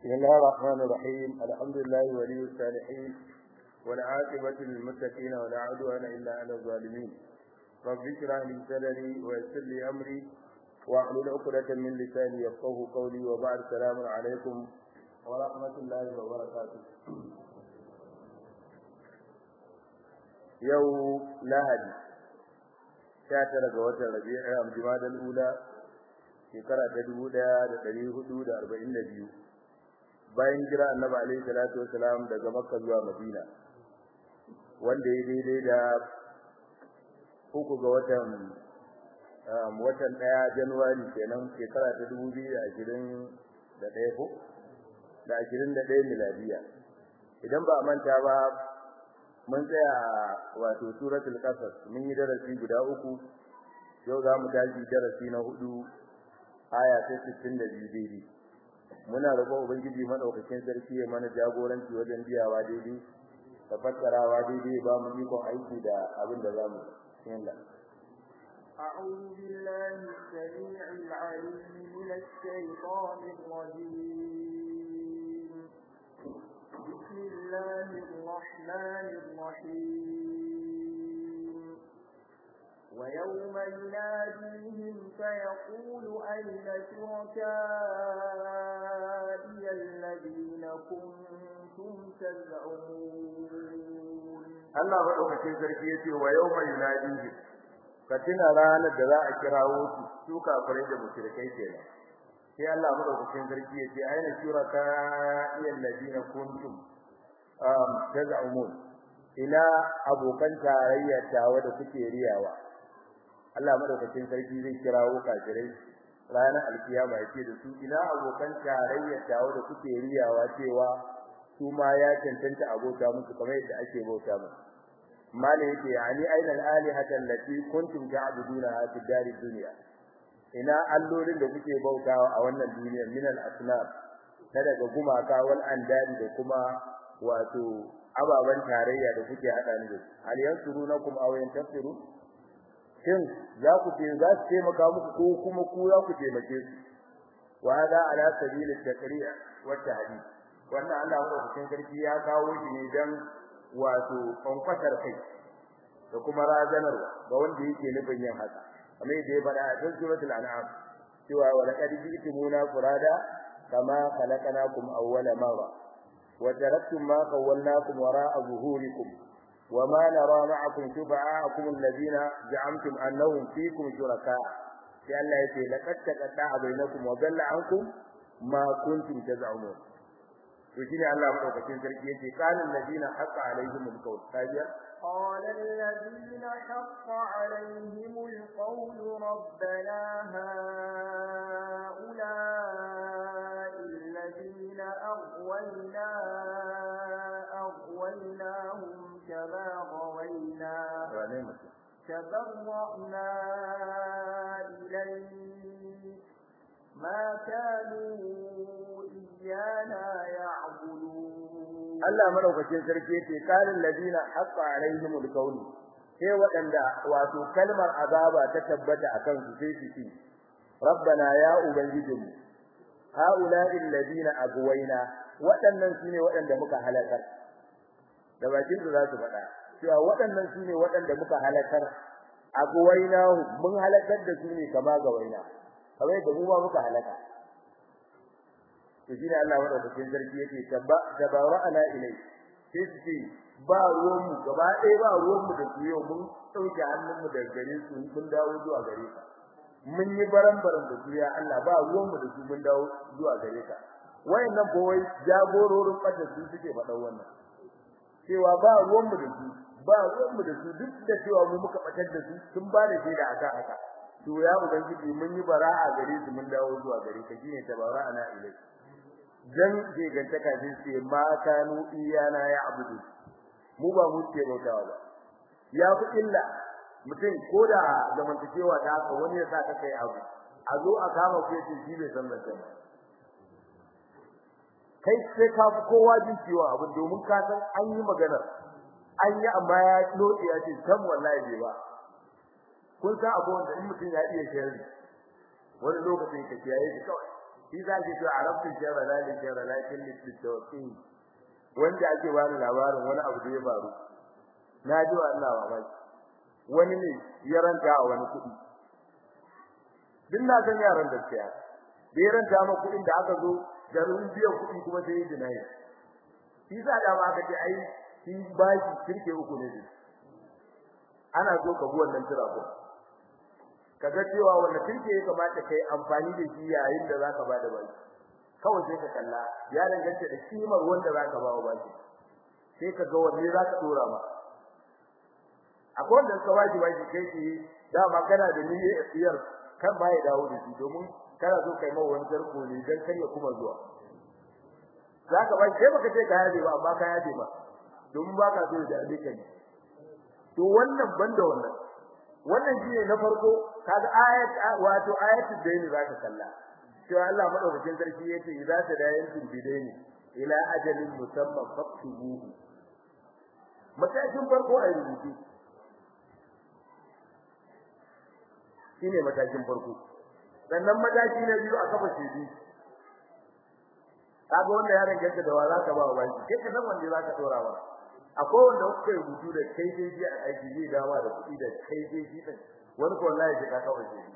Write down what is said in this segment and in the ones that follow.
بسم الله الرحمن الرحيم الحمد لله ولي الصالحين والعاقبة للمتقين ولا عدوان إلا على الظالمين رب اشرح لي صدري ويسر لي أمري واحلل عقدة من لساني يفقه قولي وبعد السلام عليكم ورحمة الله وبركاته يوم لهدي شاتر قوة ربيع جماد الأولى shekara ta dubu ɗaya da ɗari hudu da arba'in da biyu bayan jira annabi alaihi salatu wasalam daga makka zuwa madina wanda ya daidai da uku ga watan watan ɗaya januwari kenan shekara ta dubu biyu da ashirin da ɗaya ko da ashirin da ɗaya miladiya idan ba a manta ba mun tsaya wato suratul qasas mun yi darasi guda uku yau za mu tashi darasi na hudu aya ta 62 daidai muna roƙon ubangiji madaukakin sarki ya mana jagoranci wajen biyawa daidai da fassarawa daidai ba mu ikon aiki da abin da zamu yanda أعوذ بالله السميع العليم من الشيطان الرجيم بسم الله الرحمن الرحيم ويوم يناديهم فيقول أين شركائي الذين كنتم تزعمون Allah madaukakin sarki yace wa yawma yunadihim ka tuna ranar da za a kirawo su su kafirai da mushrikai kenan sai Allah madaukakin sarki yace aina shuraka'i alladina kuntum um taz'umun ila abokan tarayya tawa da kuke riyawa Allah madaukakin sarki zai kirawo kafirai ranar alkiyama yake da su ina abokan tarayya tawo da kuke riyawa cewa su ma ya cancanta abota musu kamar yadda ake bauta musu mala yake yani aina alihata allati kuntum ta'buduna fi darid dunya ina allolin da kuke bautawa a wannan duniyar min al-asnam na daga gumaka wal andadi da kuma wato ababan tarayya da kuke hada ni da su hal yansurunakum aw yantasirun shin za ku ce za su taimaka muku ko kuma ku za ku taimake su wa hada ala sabili takriya wa tahdid wannan Allah madaukakin sarki ya kawo shi ne dan wato konfatar kai da kuma razanarwa ga wanda yake nufin yin haka kamar yadda ya faɗa a cikin suratul an'am cewa wa laqad ji'tumuna furada kama khalaqnakum awwala marra wa taraktum ma khawwalnakum wara'a zuhurikum وما نرى معكم شفعاءكم الذين زعمتم انهم فيكم شركاء sai Allah ya ce laqad taqatta bainakum wa dalla ankum ma kuntum taz'umun to shine Allah madaukakin sarki yace qalan ladina haqa alaihim alqawl kajiya قال الذين حق عليهم القول ربنا هؤلاء الذين أغوينا أغويناهم كما غوينا تبرأنا إليك ما كانوا إيانا يعبدون Allah madaukakin sarki yace kalin ladina haqqa alaihim alqawl sai wadanda wato kalmar azaba ta tabbata akan su sai su ci rabbana ya ubangijinmu haula'i alladina agwayna wadannan sune wadanda muka halakar da bakin su za su faɗa cewa waɗannan su ne waɗanda muka halakar a guwaina mun halakar da su ne kama ga waina kamar yadda mu ma muka halaka to shine Allah madaukakin sarki yake tabba tabara'ana ilai sai su ce ba ruwan mu gaba ɗaya ba ruwan mu da su yau mun dauke hannun mu daga gare su mun dawo zuwa gare ka mun yi baran-baran da su ya Allah ba ruwan mu da su mun dawo zuwa gare ka wayannan bawai jagororin fata su suke faɗa wannan cewa ba ruwan mu da su ba ruwan mu da su duk da cewa mu muka batar da su sun ba da shaida aka haka to ya ubangiji mun yi bara'a gare su mun dawo zuwa gare ka shine tabara'ana ilai dan je gantaka din sai ma kanu iyana ya abudu mu ba mu ce bautawa ba ya fi illa mutum koda zamantakewa ta haka wani ya sa ka kai abu a zo a kama ku yace shi bai san zance ba kai sai ka fi kowa jin ciwon abu domin ka san an yi magana an yi amma ya lodi ya ce san wallahi bai ba kun san abu wanda in mutum ya iya sharri wani lokacin ka kiyaye shi kawai shi za ki to arabtu jara la li jara la kin li tawqi wanda ake bani labarin wani abu da ya faru na ji wa Allah mamaki wani ne ya ranta a wani kuɗi din na san yaran da tsaya da ya ranta ma kuɗin da aka zo garin biyan kuɗi kuma sai ya dinayi shi sa da ma aka ce ai shi bashi kirke uku ne ana so ka bi wannan tira ko kaga cewa wannan kirke ya kamata kai amfani da shi yayin da zaka bada bashi kawai sai ka kalla ya danganta da kimar wanda zaka ba wa bashi sai ka ga wanne zaka dora ma akwai wanda ka bashi bashi kai ki dama kana da niyyar tsiyar kan ba ya dawo da shi domin kana so kai mawa wani tarko ne dan kar ya kuma zuwa zaka ba sai baka ce ka yaje ba amma ka yaje ba domin baka so da alika ne to wannan banda wannan wannan shine na farko kaga ayat wato ayatul daini zaka kalla cewa Allah madaukakin sarki yace idza tadayantum bidaini ila ajalin musamman faktubuhu matakin farko a rubutu shine matakin farko sannan mataki na biyu a kafa shedi kaga wanda ya danganta da wa zaka ba wa kai ka san wanda zaka dora wa akwai wanda kuka rubutu da kai dai ji a aiki zai dawa da kuɗi da kai dai ji din wani ko wallahi sai ka kafa shedi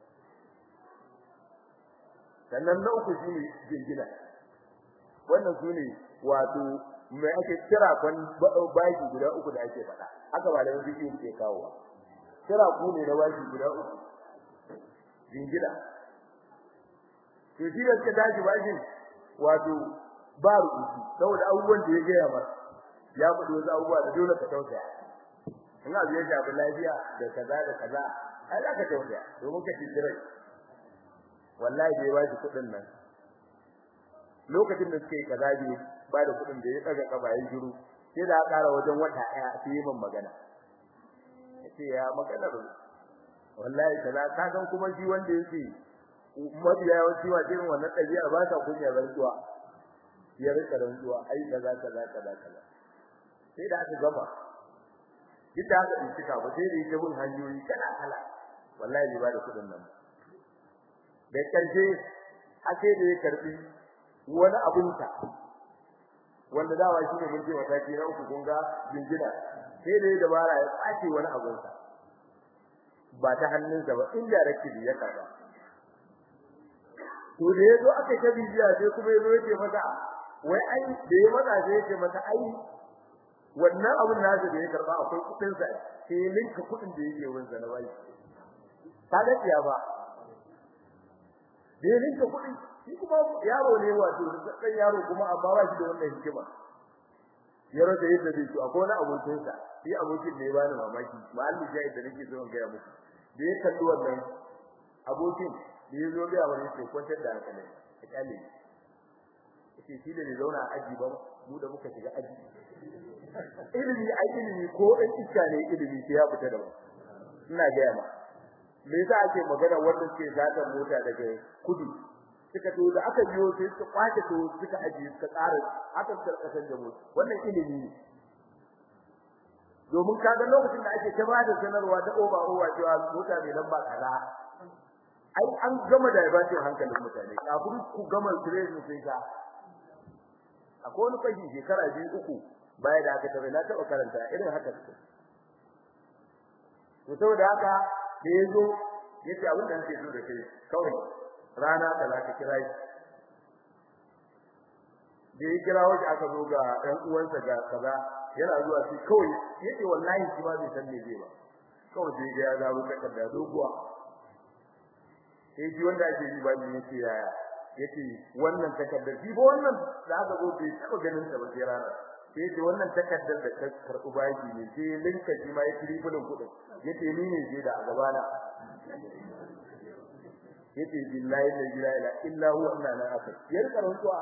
sannan na uku shine jingina wannan sune wato mai ake kira kwan baki guda uku da ake faɗa haka ba da wani bidiyo ke kawo kira ku ne na baki guda uku jingina to shi da suka tashi bashin wato ba rubutu saboda abubuwan da ya gaya masa ya faɗi wasu abubuwa da dole ka tausaya in abu ya shafi lafiya da kaza da kaza ai za ka tausaya domin ka tsira wallahi bai ba shi kuɗin nan lokacin da suke kaza bai ba da kuɗin da ya tsaga kaba ya shiru sai da aka ƙara wajen wata ɗaya sai yi min magana yace ya maganar wallahi kaza ka san kuma shi wanda yake mabiya yawanci wa irin wannan ɗabi'a ba ta kunya rantsuwa ya rika rantsuwa ai kaza kaza kaza kaza sai da aka gama duk da aka bincika ba sai da yake bin hanyoyi kala kala wallahi bai ba da kuɗin nan da karshe ake da ya karbi wani abun ta wanda dawa shine mun ce mataki na uku kun ga jinjina sai da ya dabara ya kwace wani abun sa ba ta hannunsa ba indirectly ya karba to da yazo aka ta bibiya sai kuma yazo yake masa wai ai da ya maza sai yake masa ai wannan abun nasa da ya karba akwai kudin sa sai linka kudin da yake wurin zana bai ta da tiya ba da linka kudin shi kuma yaro ne wato dan yaro kuma amma ba shi da wannan hikima yaro da yadda zai to akwai wani abokin sa shi abokin ne ba ni mamaki ma'alli jayi da nake zo ga muku da ya kalli wannan abokin da ya zo ga wani sai kwantar da hankali a kyale yace shi da ne zauna a aji ba mu da muka shiga aji ilimi ai ilimi ko dan iska ne ilimi sai ya fita da mu ina ga yamma me yasa ake magana wanda suke zata mota daga kudu suka to da aka biyo sai suka kwace to suka aji suka tsara aka karkasar da mu wannan ilimi ne domin kaga lokacin da ake ta bada sanarwa ta oba oba cewa mota mai lamba kaza ai an gama da ba hankalin mutane kafin ku gama training sai ka akwai wani fashi shekara biyu uku baya da aka tabbata na taba karanta irin haka take to saboda haka da yazo yace abin da nake so da kai kawai rana da zaka kira shi da ya kira waje aka zo ga ɗan uwansa ga kaza yana zuwa shi kawai yace wallahi shi ba zai san me zai ba kawai sai ga ya zaro takarda doguwa sai ji wanda ake yi ba ni yace yaya yace wannan takardar shi ba wannan da aka zo bai taba ganin ta ba sai rana sai yace wannan takardar da ta karbu baki ne sai linka shi ma ya tribulin kudin yace ni ne je da a gabana yace billahi la ilaha illa huwa inna la akbar yar karantuwa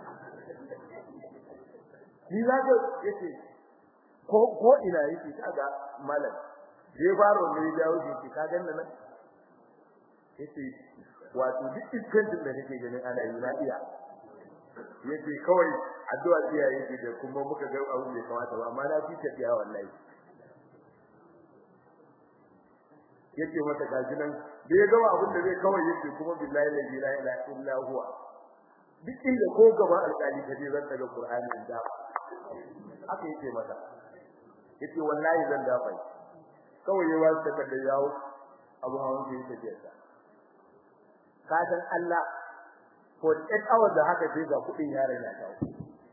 ni za ka yace ko ko ina yake kaga malam je baro ne dawo shi ka ganna nan yace wato duk iskantin da kake ganin ana yi na iya yace kawai addu'a tsiya yake da kuma muka ga abu da kamata ba amma na fi tafiya wallahi yace mata gaji nan da ya gama abin da zai kawai yake kuma billahi la ilaha illa huwa duk inda ko gaba alƙali kaje zan daga qur'ani in da haka yake mata yace wallahi zan dafa kawai ya wasu ta kada yawo abu hawan da yake jiya ka san Allah for 8 hours da haka sai ga kudin yaron ya dawo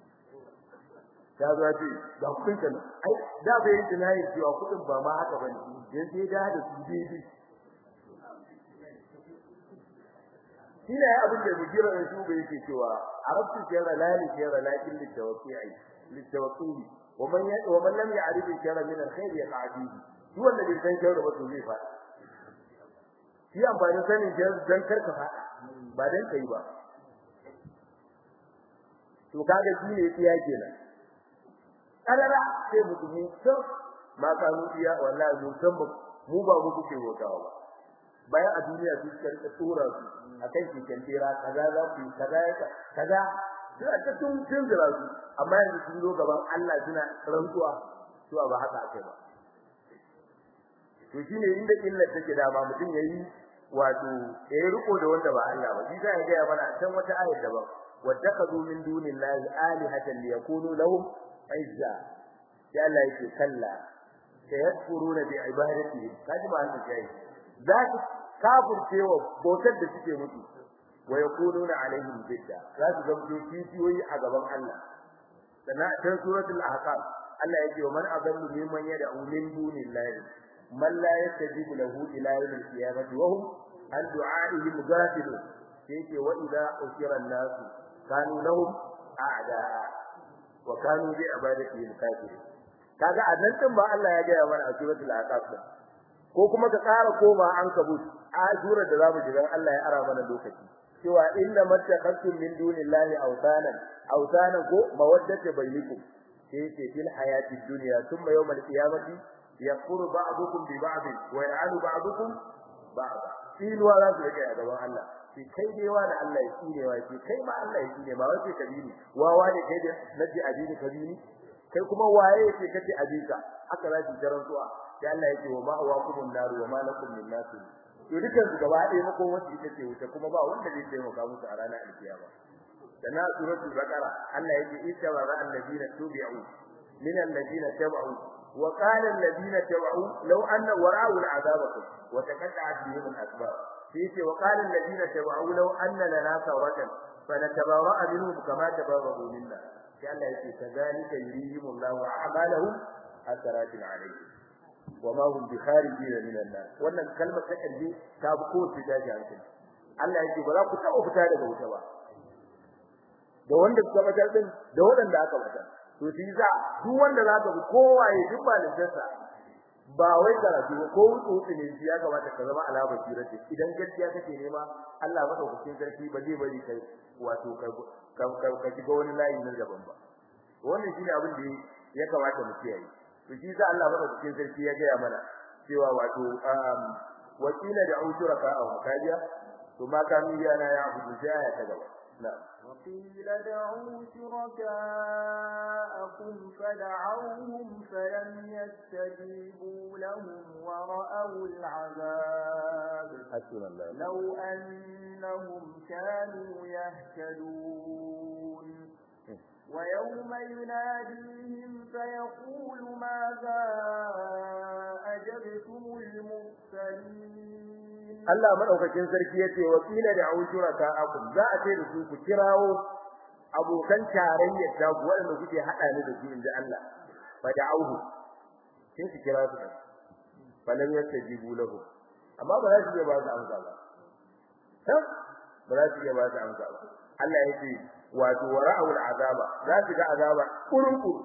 ya zo ce ga kudin kan ai da bai yi tunayi cewa kudin ba ma haka bane dan sai da da su daidai shi ne abin da mujira da su bai yake cewa arabtu shara la li shara lakin li tawqi'i li tawqi'i wa man ya wa man lam ya'rif shara min al-khair yaqa'dihi duk wanda bai san shara ba to zai fa shi amfani sanin shara dan karka fa ba dan kai ba to kaga shi ne tsiya kenan karara sai mutumi to ma kanu iya wallahi mun san mu ba mu kuke wotawa ba bayan a duniya su suka rika tura su akan keken tera kaza za ku kaza kaza suna ta tun tun zira su amma yanzu sun zo gaban Allah suna rantsuwa cewa ba haka ake ba to shine inda illa take da ba mutum yayi wato yayi riko da wanda ba Allah ba shi sai ya ga mana can wata ayar daban wattakazu min dunillahi alihatan liyakunu lahum izza ya Allah yake kalla sayadkuruna bi ibadatihi kaji ba hanta jayi za su kafircewa bautar da suke mutu wa yakununa alaihim bidda za su zamto kifiyoyi a gaban Allah sannan a cikin suratul ahqaf Allah yake wa man adallu mimman yad'u min dunillahi man la yastajibu lahu ila yawmil qiyamati wa hum an du'a'ihim ghafilun yake wa idza usira an-nas kanu lahum a'da'a wa kanu bi ibadatihim kafirin kaga annan din ba Allah ya ga mana a suratul ahqaf ko kuma ka ƙara koma an kabut a surar da zamu ji dan Allah ya ara mana lokaci cewa inna mattaqatum min dunillahi awsanan awsanan ko mawaddata bainakum sai ce fil hayati dunya thumma yawm al-qiyamati yakfuru ba'dukum bi ba'd wa ya'anu ba'dukum ba'd in wa la zaka ya gaban Allah sai kai dai wa da Allah ya tsine wa sai kai ma Allah ya tsine ma wace kabiri wawa ne kai da naji abini kabiri kai kuma waye yake kace abika haka za ki jaran su'a sai Allah yake wa ma'awakumun nar wa ma lakum min nasir to dukan su gaba ɗaya mako wacce ita ce wuta kuma ba wanda zai taimaka musu a ranar alkiyama sana suratul baqara Allah yake ittaba alladina tubi'u min alladina tabu wa qala alladina tabu law anna wara'u al'adabakum wa taqatta'at bihim al-asbab sai wa qala alladina tabu law anna lana sawatan fanatabarra'a minhum kama tabarra'u minna sai Allah yake kadhalika yurihimullahu a'malahum hasaratin alayhi wama hum bi kharijin min an-nar wannan kalmar ta kalbi ta bi ko ta daji hankali Allah yake ba za ku taɓa fita daga wuta ba da wanda suka batar din da wanda aka batar to shi za duk wanda za ka bi kowaye duk malintarsa ba wai karatu ba ko wuce ne shi ya kamata ka zama alama sirati idan gaskiya kake nema Allah madaukakin sarki ba zai bari kai wato ka ka shiga wani layi na gaban ba wannan shine abin da ya kamata mu kiyaye to shi sa Allah madaukakin sarki ya gaya mana cewa wato wakila da ushuraka aw kajiya to ma kanu yana ya abudu sai ta gaba na'am وقيل دعوا شركاءكم فدعوهم فلم يستجيبوا لهم ورأوا العذاب حسبنا الله لو أنهم كانوا يهتدون ويوم يناديهم فيقول ماذا أجبتم المرسلين Allah madaukakin sarki yace wakila da aushuraka akum za a ce da su ku kirawo abokan tarayyar da ku wanda kuke hada ni da su inda Allah fa da'uhu sai su kira su fa lam yastajibu lahu amma ba za su iya ba su amsa ba ba za su iya ba su amsa ba Allah yace wato wara'u al'azaba za su ga azaba kurun kurun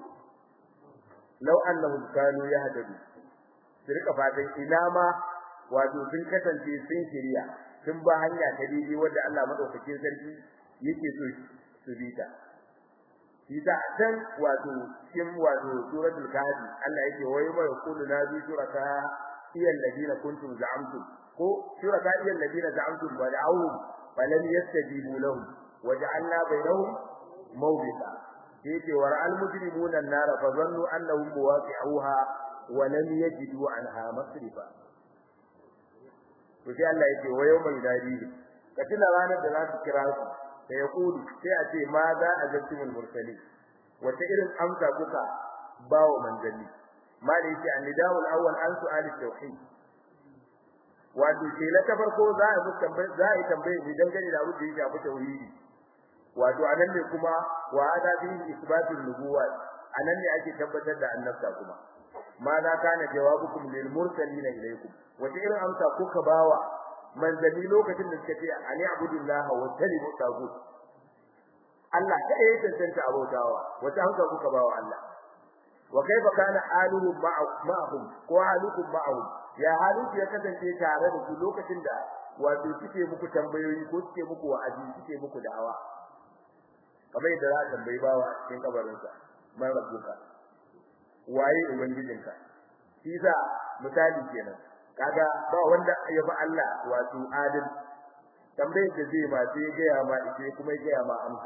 law annahum kanu yahtadu su rika fatan ina ma wato sun kasance sun shirya sun ba hanya ta daidai wanda Allah madaukakin sarki yake so su bi ta shi da dan wato cikin wato suratul kahfi Allah yake wai mai kullu na bi suraka iyal ladina kuntum za'amtum ko suraka iyal ladina za'amtum wa da'u falam yastajibu lahum waja'alna bainahum mawbita yake war al mujrimuna an-nar fa zannu annahum muwaqi'uha wa lam yajidu anha masrifa to sai Allah yake wa yawma yunadihi ka tuna ranar da za su kira su sai ya kudu sai a ce ma za a zattumul mursalin wata irin amsa kuka bawo manzanni ma da yake annidawul awwal an su'al tauhid wato sai la ta farko za a tambaye za a yi tambaye ni dangane da abin da ya shafi tauhidi wato anan ne kuma wa hada bi isbatul nubuwat anan ne ake tabbatar da annabta kuma ma za kana jawabukum lil mursalin ilaykum wata irin amsa kuka bawa manzanni lokacin da suka ce ani abudullah wa talibu tagut Allah ta yi tantance abautawa wata amsa kuka bawa Allah wa kaifa kana aluhum ma'ahum ko halukum ma'ahum ya halin ya kasance tare da su lokacin da wato suke muku tambayoyi ko suke muku wa'azi suke muku da'awa kamar yadda za a tambayi bawa a cikin kabarinsa man rabbuka waye ubangijinka shi sa misali kenan kaga ba wanda ya fi Allah wato adil tambayar da zai ma sai ga ya ma ite kuma ga ya ma amsa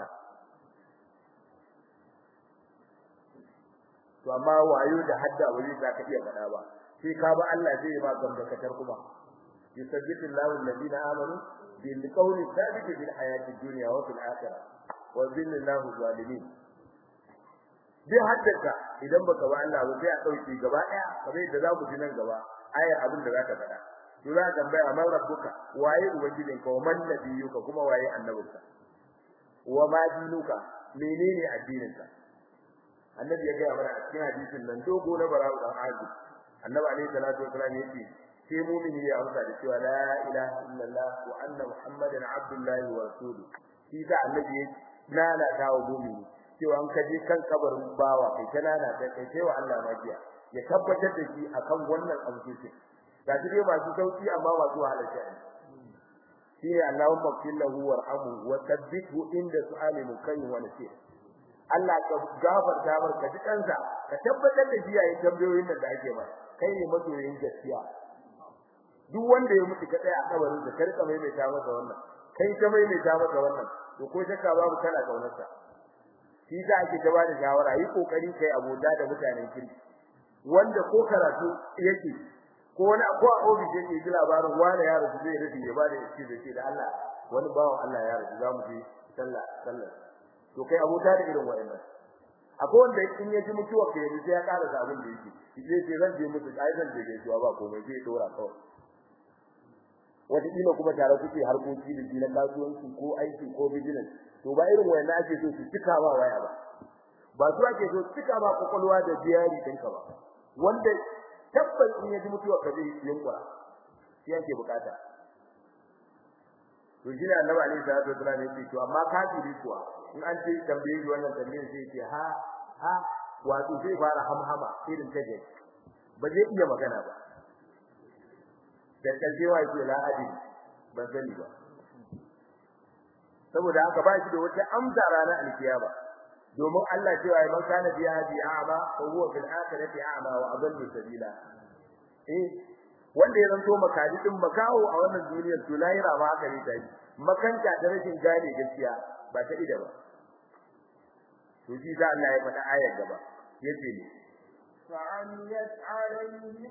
to amma wayo da hadda wani za ka iya faɗa ba sai ka ba Allah zai ma gamdakatar kuma yusabbitu Allahu alladhina amanu bil qawli thabit bil hayati dunya wa fil akhirah wa zillallahu zalimin duk haddaka idan baka ba Allah ba sai a dauke gaba daya kamar yadda za mu ji nan gaba ayar abin da zaka faɗa to za ka tambaya man rabbuka waye ubangijinka wa man nabiyuka kuma waye annabinka wa ma dinuka menene addininka annabi ya gaya mana a cikin hadisin nan dogo na bara'u dan azib annabi alaihi salatu wasallam yace sai mu'mini ya amsa da cewa la ilaha illallah wa anna muhammadan abdullahi wa rasuluhu shi da annabi ya nana kawo mu'mini cewa an kaje kan kabarin bawa kai ta nana kai kai sai wa Allah magiya ya tabbatar da shi akan wannan abu ce ga shi dai masu sauki amma masu halalta shi ne Allahumma kullahu warhamhu wa thabbithu inda su'ali mukayyim wa nasir Allah ka gafarta mar ka ji kansa ka tabbatar da shi yayin tambayoyin da ake masa kai ne masoyin gaskiya duk wanda ya mutu ka tsaya a kabarin da karka mai mai ta masa wannan kai ka mai mai ta masa wannan to ko shakka babu kana kaunarsa shi da ake gaba da shawara yi kokari kai abota da mutanen kirki wanda ko karatu yake ko wani ko a ofis yake ji labarin wani ya rasu zai rufe ya bada shi da shi da Allah wani bawan Allah ya rasu zamu je sallah sallah to kai abota da irin wayannan akwai wanda in ya ji mutuwa kai yanzu sai ya ƙara da abin da yake zai ce zan je mutu ai zan je gaisuwa ba komai zai dora kawai wata kila kuma tare kuke harkoki da shi na kasuwanci ko aiki ko business to ba irin wayannan ake so su cika ba waya ba ba su ake so cika ba kokolwa da biyari dinka ba wanda tabbas in ya ji mutuwa ka zai yunkura shi yake bukata to shi ne annabi alaihi salatu wasallam yake to amma kafiri kuwa in an ce tambaye shi wannan tambayar sai ce ha ha wato zai fara hamhama irin take ba zai iya magana ba da kalbewa yake la adi ban sani ba saboda haka ba shi da wata amsa ranar alkiyama domin Allah cewa man kana biya bi a'ma fa huwa fil akhirati a'ma wa adallu sabila eh wanda ya zanto makadi din makawo a wannan duniyar to lahira ba haka ne tayi makanta da rashin gane gaskiya ba ta ida ba to shi da Allah ya faɗa ayar gaba yace ne فعميت عليهم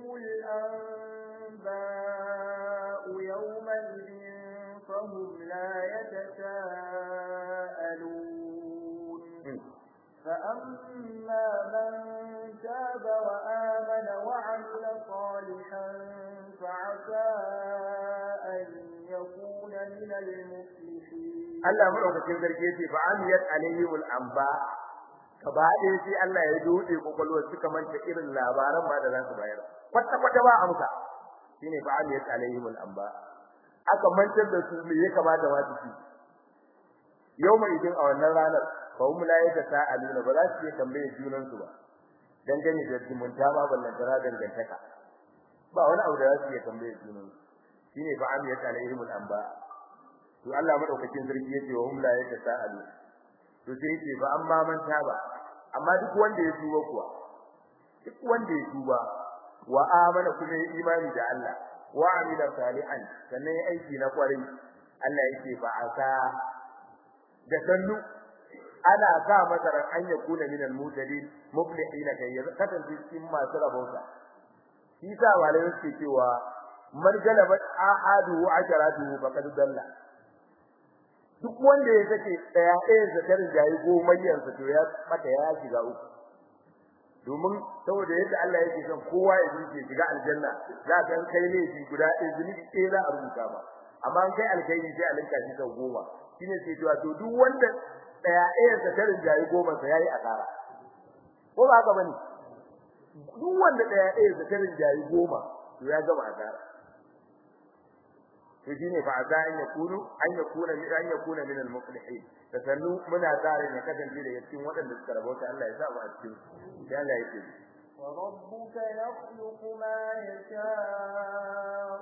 الأنباء يومئذ فهم لا يتساءلون فأما من تاب وآمن وعمل صالحا فعسى أن يكون من المفلحين Allah madaukakin sarki yace fa amiyat alaihimul anba gaba ɗaya sai Allah ya dode kokolwar suka manta irin labaran ba da za su bayar kwata kwata ba amsa shine fa amiyat alaihimul anba aka mantar da su me ya kamata ma su ci yawma idin a wannan ranar fa hum la yatasaaluna ba za su yi tambaye junan su ba dangane da zumunta ma ballan tara dangantaka ba wani abu da za su yi tambaye junan su shine fa amiyat alaihimul anba to Allah madaukakin sarki yace wa hum la yatasaalu to sai yace fa amma man taba amma duk wanda ya tuba kuwa duk wanda ya tuba wa amana kuma ya imani da Allah wa amila salihan sannan ya aiki na kwarai Allah yake fa asa da sannu ana sa masa ran an ya kuna minal mutadin muflihina kai ya kasance cikin masu rabauta shi sa walai suke cewa man galabat ahadu wa ajaratu faqad dalla duk wanda ya sake daya ɗaya zakarin jayi gomayyar sa to ya mata ya shiga uku domin saboda yadda Allah yake son kowa ya zuke shiga aljanna za ka kai ne shi guda ɗaya zunubi ɗaya za a rubuta ba amma an kai alkhairi sai a linka shi sau goma shine sai to to duk wanda daya ɗaya zakarin jayi goma sa yayi asara ko ba haka bane duk wanda daya ɗaya zakarin jayi goma to ya gama asara to shine fa asa an yakunu an yakuna min an yakuna min al muflihin da sannu muna tare ne kasance da cikin waɗanda suka rabauta Allah ya sa mu a cikin sai Allah ya ce وربك يخلق ما يشاء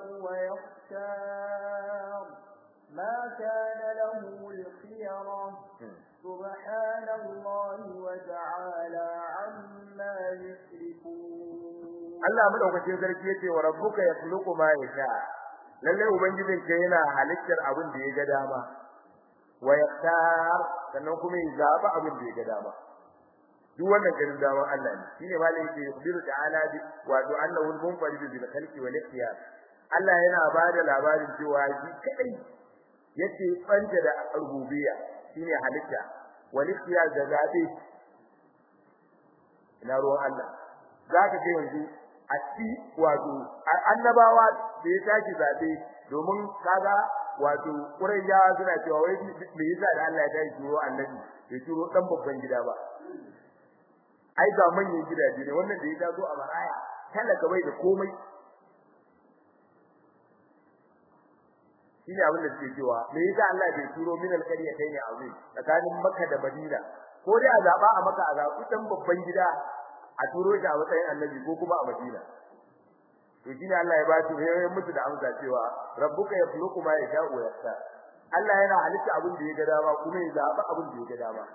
ويختار ما كان له الخيرة سبحان الله وتعالى عما يشركون Allah madaukakin sarki yace wa rabbuka yakhluqu ma yasha lalle ubangijin ka yana halittar abin da ya ga dama wa yaktar sannan kuma ya zaba abin da ya ga dama duk wannan ganin daman Allah ne shine malai yake yubiru ta'ala bi wa du annahu al-munfarid bil khalqi wal ikhtiyar Allah yana bada labarin cewa shi kadai yace banta da rububiyya shine halitta wal ikhtiyar da zabe ina ruwan Allah zaka ga yanzu a ci wato annabawa da ya tashi zabe domin kaga wato Qurayyawa suna cewa wai me yasa da Allah ya tashi turo annabi ya turo dan babban gida ba ai ga manyan gidaje ne wannan da ya taso a maraya talaka bai da komai shine abin da suke cewa me yasa Allah bai turo min alƙarya kai ne azim tsakanin Makka da Madina ko dai a zaba a Makka a zabi dan babban gida a turo shi a matsayin annabi ko kuma a Madina to shine Allah ya ba shi yayin musu da amsa cewa rabbuka yakhluqu ma yasha'u wa yastar Allah yana halitta abin da ya ga dama kuma ya zaba abin da ya ga dama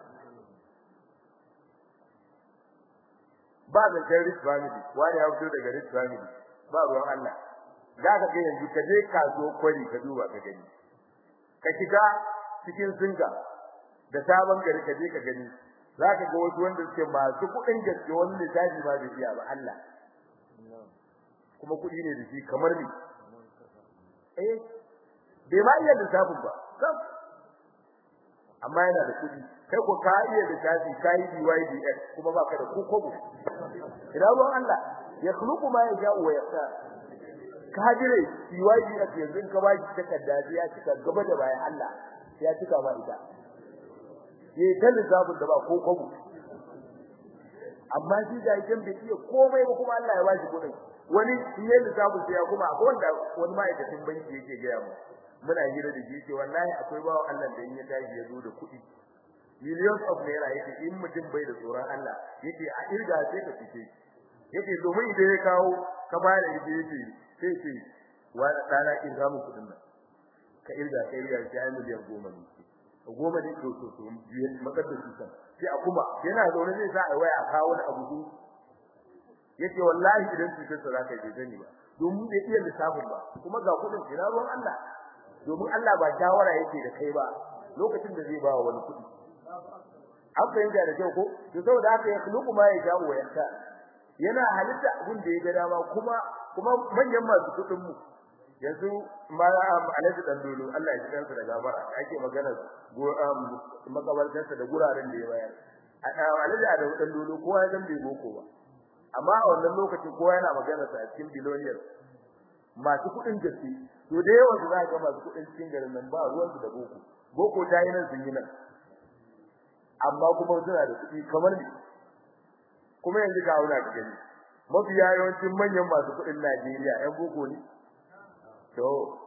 ba da kai rich family wani ya fito daga rich family ba ruwan Allah za ka ga yanzu ka je kaso kwari ka duba ka gani ka shiga cikin singa da sabon gari ka je ka gani za ka ga wasu wanda suke masu kuɗin gaske wani lissafi ba bai iya ba Allah kuma kuɗi ne da shi kamar ni eh bai ma iya lissafin ba sam amma yana da kuɗi kai ko ka iya lissafi ka yi BYDX kuma baka da ko kobo ina ruwan Allah ya khluqu ma yasha wa yaqta ka jire BYDX yanzu ka ba shi takarda ya cika gaba da bayan Allah ya cika ma ita ye ta lissafin da ba ko kobo amma shi da yake bai iya komai ba kuma Allah ya ba shi kuɗin wani in yayin lissafin sai ya kuma akwai wanda wani ma'aikacin banki yake gaya mu muna hira da shi ce wallahi akwai bawo Allah da in ya tashi ya zo da kuɗi millions of naira yake in mutum bai da tsoron Allah yake a irga sai ka fice yake domin idan ya kawo ka bayar da yake sai ce wa dana in ga mu kudin nan ka irga kai irga sai miliyan goma ne goma ne to to to makadda su kan sai a kuma yana zaune zai sa a waya a kawo da abu yake wallahi idan su sai za ka yi zani ba domin bai iya lissafin ba kuma ga kudin ina ruwan Allah domin Allah ba shawara yake da kai ba lokacin da zai ba wa wani kudi an fahimta da kyau ko to saboda haka ya khluqu ma yasha wa yasha yana halitta abin da ya ga dama kuma kuma manyan masu kudin mu yanzu malam Alhaji Dandolo Allah ya jikansa da gabara ake magana makabartarsa da guraren da ya bayar Alhaji Adamu Dandolo kowa ya san bai boko ba amma a wannan lokacin kowa yana magana sa a cikin billionaire masu kudin gaske to da yawan su za ga masu kudin cikin garin nan ba ruwan su da boko boko ta yi nan sun yi nan amma kuma suna da kuɗi kamar ni kuma yanzu ga wuna ka gani mafiya yawancin manyan masu kuɗin Najeriya ƴan boko ne to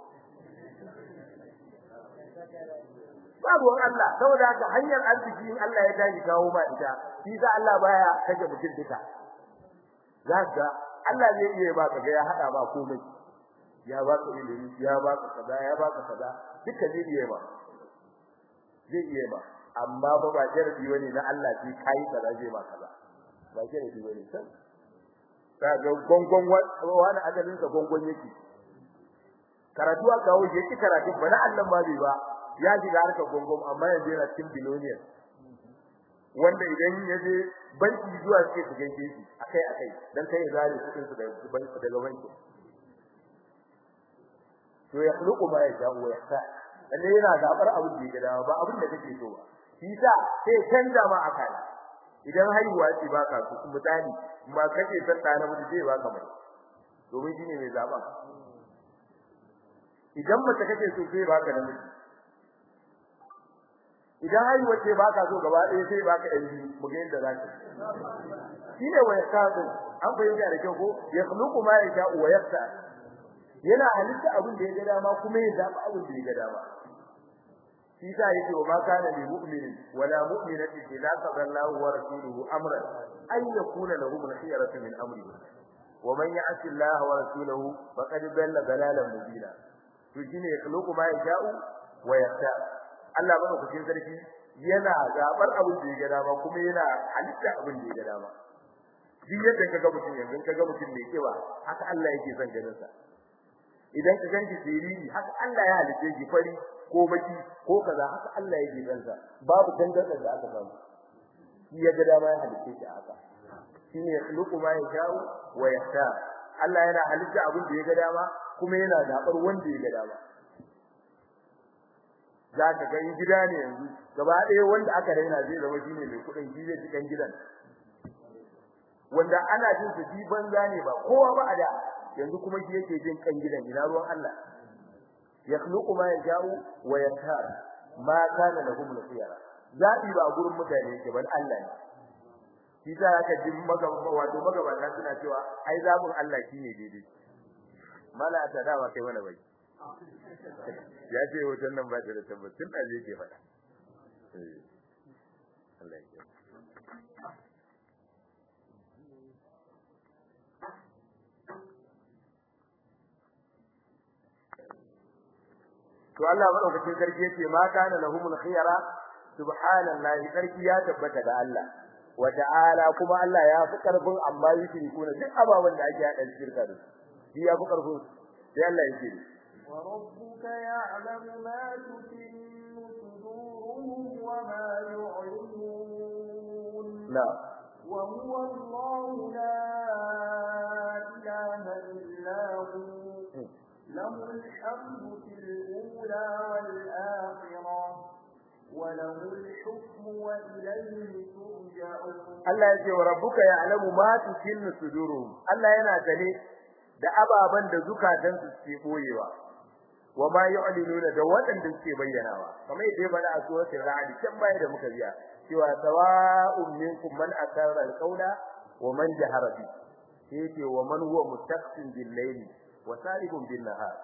babu Allah saboda haka hanyar arziki in Allah ya tashi kawo ma ita shi sa Allah baya kaje mutum duka zaka Allah zai iya ba ka ga ya hada ba komai ya ba ka ilimi ya ba ka kaza ya ba ka kaza duka zai iya ba zai iya ba amma ba ba jarabi bane na Allah sai kai kaza zai ba kaza ba jarabi bane san ka ga gongon wani adalin ka gongon yake karatu aka kawo yake karatu ba na Allah ma bai ba ya shiga harkar gongon amma yanzu yana cikin biloniyan wanda idan ya je banki zuwa suke su gaishe shi akai akai dan kai zare kudin su daga banki daga banki to ya khluqu ma yasha wa yahsa lalle yana zabar abin da ya gada ba abin da kake so ba shi sa sai canza ma akala idan haihuwa ce baka so misali ba kake san da na mutu sai baka mai domin shine mai zaba idan mace kake so sai baka namiji idan haihuwa ce baka so gaba ɗaya sai baka ɗan biyu mu ga yadda zaka shine wa yasadu an bayyana da kyau ko ya khluqu ma yasha wa yafta yana halitta abin da ya ga dama kuma ya zaba abin da ya ga dama shi sa yake wa ma kana lil mu'minin wala mu'minati idza qadallahu wa rasuluhu amran ay yakuna lahum al-khiyaratu min amrihi wa man ya'si Allah wa rasuluhu faqad dalla dalalan mubina to shine ya khluqu ma yasha'u wa yafta Allah bane ku cikin sarki yana zabar abin da ya ga dama kuma yana halitta abin da ya ga dama duk yadda kaga mutum yanzu kaga mutum mai kewa haka Allah yake son ganin sa idan ka ganki siriri haka Allah ya halice ki fari ko baki ko kaza haka Allah yake son sa babu dangantar da aka samu shi ya ga dama ya halice ki haka shine yakhluqu ma yasha'u wa yahta Allah yana halitta abin da ya ga dama kuma yana zabar wanda ya ga dama za ka ga gida ne yanzu gaba ɗaya wanda aka raina zai zama shine mai kuɗin shi zai cikin gidan wanda ana jin su ji banza ne ba kowa ba a da yanzu kuma shi yake jin kan gidan ina ruwan Allah yakhluqu ma yasha'u wa yahtar ma kana lahum al-khiyara zabi ba gurin mutane yake ban Allah ne shi za ka ji magaba wato magabata suna cewa ai zabin Allah shine daidai mala ta dawa kai mana bai ya ce hoton nan ba ta da tabbacin da zai ke faɗa Allah ya to Allah madaukakin sarki yace ma kana lahumul khiyara subhanallahi sarki ya tabbata ga Allah wa ta'ala kuma Allah ya fi karfin amma yake kuna duk ababan da ake hada shirka da shi ya fi karfin sai Allah yake wa rabbuka ya'lamu ma tukinnu suduruhum wa ma yu'linun la wa huwa Allahu la ilaha illa hu له الحمد في الأولى والآخرة وله الحكم وإليه ترجعون Allah ya ce wa rabbuka ya'lamu ma tukinnu suduruhum Allah yana sane da ababan da zukatan su ke boyewa wa ma yu'linuna da waɗanda suke bayyanawa kamar yadda bana a suratul ra'd can baya da muka biya cewa sawa'un minkum man asarra al-qawla wa man jahara bi yake wa man huwa mustaqsim bil-layli wa saribun bin-nahar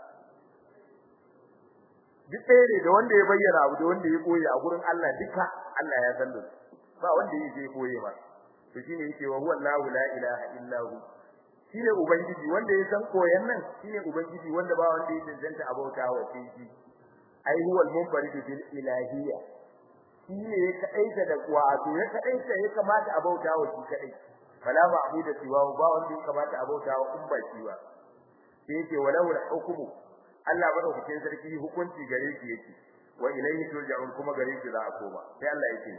duk ɗaya ne da wanda ya bayyana abu da wanda ya koyi a gurin Allah duka Allah ya san da su ba wanda yake koye ba to shine yake wa huwa Allahu la ilaha illa hu shine ubangiji wanda ya san koyan nan shine ubangiji wanda ba wanda ya cancanta abauta wa shi ai huwa al-munfarid bil ilahiyya shine ya kaita da wato ya kaita ya kamata abauta wa shi kadai fala ma'budu siwa ba wanda ya kamata abauta wa kun ba shi ba sai yake walau al-hukmu Allah madaukakin sarki hukunci gare shi yake wa ilayhi turja'un kuma gare shi za a koma sai Allah yake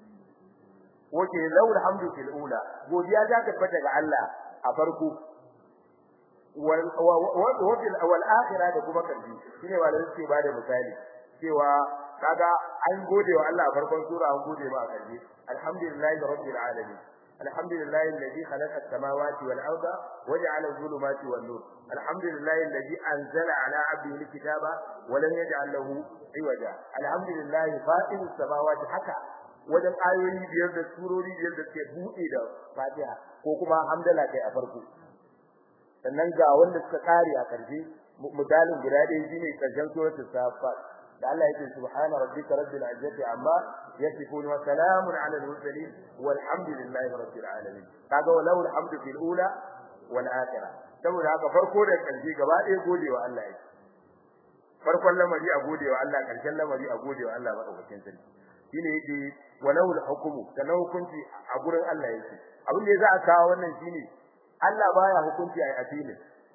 wace laul hamdu fil ula godiya ta tabbata ga Allah a farko wal wal akhirah da kuma kalbi shine ba da suke ba da misali cewa kaga an gode wa Allah a farkon sura an gode ba a kalbi alhamdulillahi rabbil alamin alhamdulillahi alladhi khalaqa as-samawati wal arda waja'ala adh-dhulumati wan nur alhamdulillahi alladhi anzala ala 'abdihi al-kitaba wa lam yaj'al lahu 'iwaja alhamdulillahi fatirus samawati haka wajen ayoyi biyar da surori biyar da ke buɗe da Fatiha ko kuma hamdala kai a farko sannan ga wanda suka kare a karshe misalin guda ɗaya shine karshen suratul safat da Allah yake subhana rabbika rabbil izzati amma yasifun wa salamun ala al-mursalin walhamdulillahi rabbil alamin kaga walau alhamdu fil ula wal akhirah saboda haka farko da karshe gaba ɗaya godewa Allah yake farkon lamari a godewa Allah karshen lamari a godewa Allah madaukakin sarki shine yake walau al-hukmu kana hukunci a gurin Allah yake abin da za a kawo wannan shine Allah baya hukunci a addini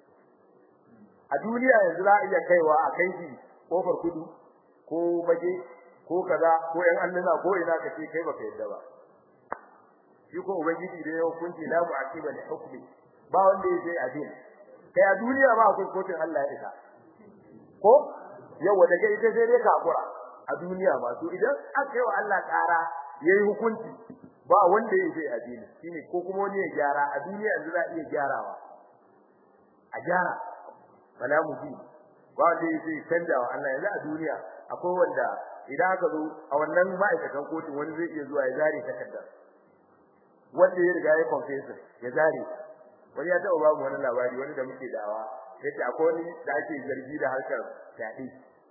a duniya yanzu za a iya kaiwa a kai shi kofar kudu ko baje ko kaza ko yan annana ko ina kace kai baka yadda ba shi ko ubangiji da ya hukunci la mu'aqiba li hukmi ba wanda ya sai addini kai a duniya ba akwai kotun Allah ya isa ko yawa daga ita sai dai kakura a duniya ma to idan aka yi wa Allah ƙara yayi hukunci ba wanda ya yi addini shine ko kuma wani ya gyara a duniya yanzu za a iya gyarawa a gyara bala mu bi ba wanda ya yi canja wa Allah yanzu a duniya akwai wanda idan aka zo a wannan ma'aikatan kotun wani zai iya zuwa ya zare takardar wanda ya riga ya confessor ya zare wani ya taɓa babu wani labari wani da muke dawa yace akwai wani da ake zargi da harkar fyaɗe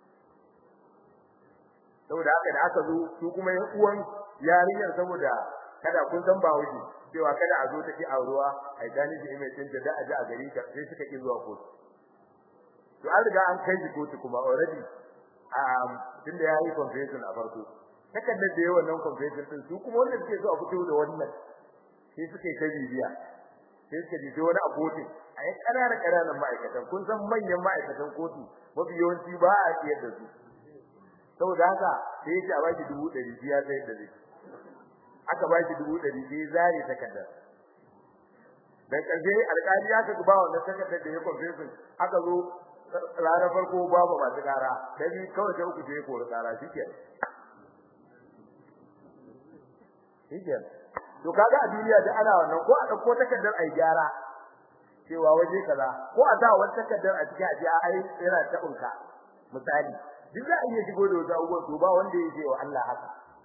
saboda haka da aka zo su kuma yan uwan yarinyar saboda kada kun san ba wuce cewa kada a zo ta ki aurewa ai gani da mai cin da a ji a gari ka sai suka ki zuwa kotu to an riga an kai shi kotu kuma already um tunda ya yi confession a farko takardar da yawan nan confession din su kuma wanda suke so a fito da wannan sai suka yi ta bibiya sai suka ji wani a kotu a yi ƙananan ƙananan ma'aikatan kun san manyan ma'aikatan kotu mafi yawanci ba a siyar da su saboda haka sai ya ce a baki dubu ɗari biya sai da zai aka baki dubu ɗari sai zare takardar dan ƙarshe alƙali ya ka ba wannan takardar da ya confession aka zo ranar farko babu masu ƙara ta biyu kawai ta uku sai kori ƙara shikenan shikenan to kaga a duniya da ana wannan ko a dauko takardar ai gyara cewa waje kaza ko a sa wani takardar a cikin aje ai yana ta unka misali duk za a iya shigo da wata abubuwan to ba wanda ya ce wa Allah haka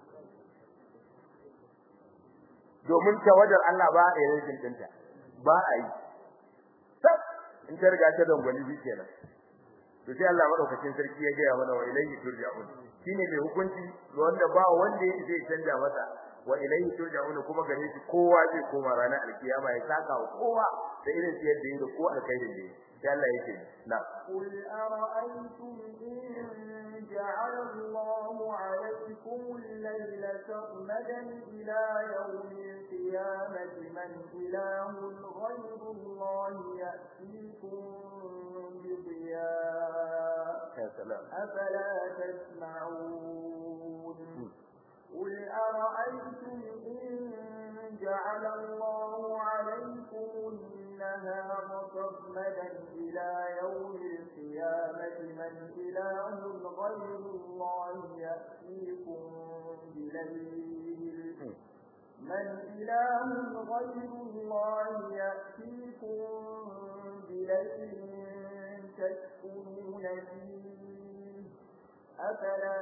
domin tawadar Allah ba a yi rikin dinta ba a yi sab in ta riga ta dangwali bi kenan to sai Allah madaukakin sarki ya gaya mana wa ilayhi turja'un shine mai hukunci wanda ba wanda ya zai canja masa wa ilayhi turja'un kuma gare shi kowa zai koma ranar alkiyama ya saka wa kowa da irin siyar da yake ko alkhairin da yake sai Allah yake na قل أرأيتم إن جعل الله عليكم الليل سرمدا إلى يوم القيامة من إله غير الله يأتيكم بضياء ya salam أفلا تسمعون قل أرأيتم إن جعل الله عليكم النهار سرمدا إلى يوم القيامة من إله غير الله يأتيكم بليل من إله غير الله يأتيكم بليل تسكنون فيه أفلا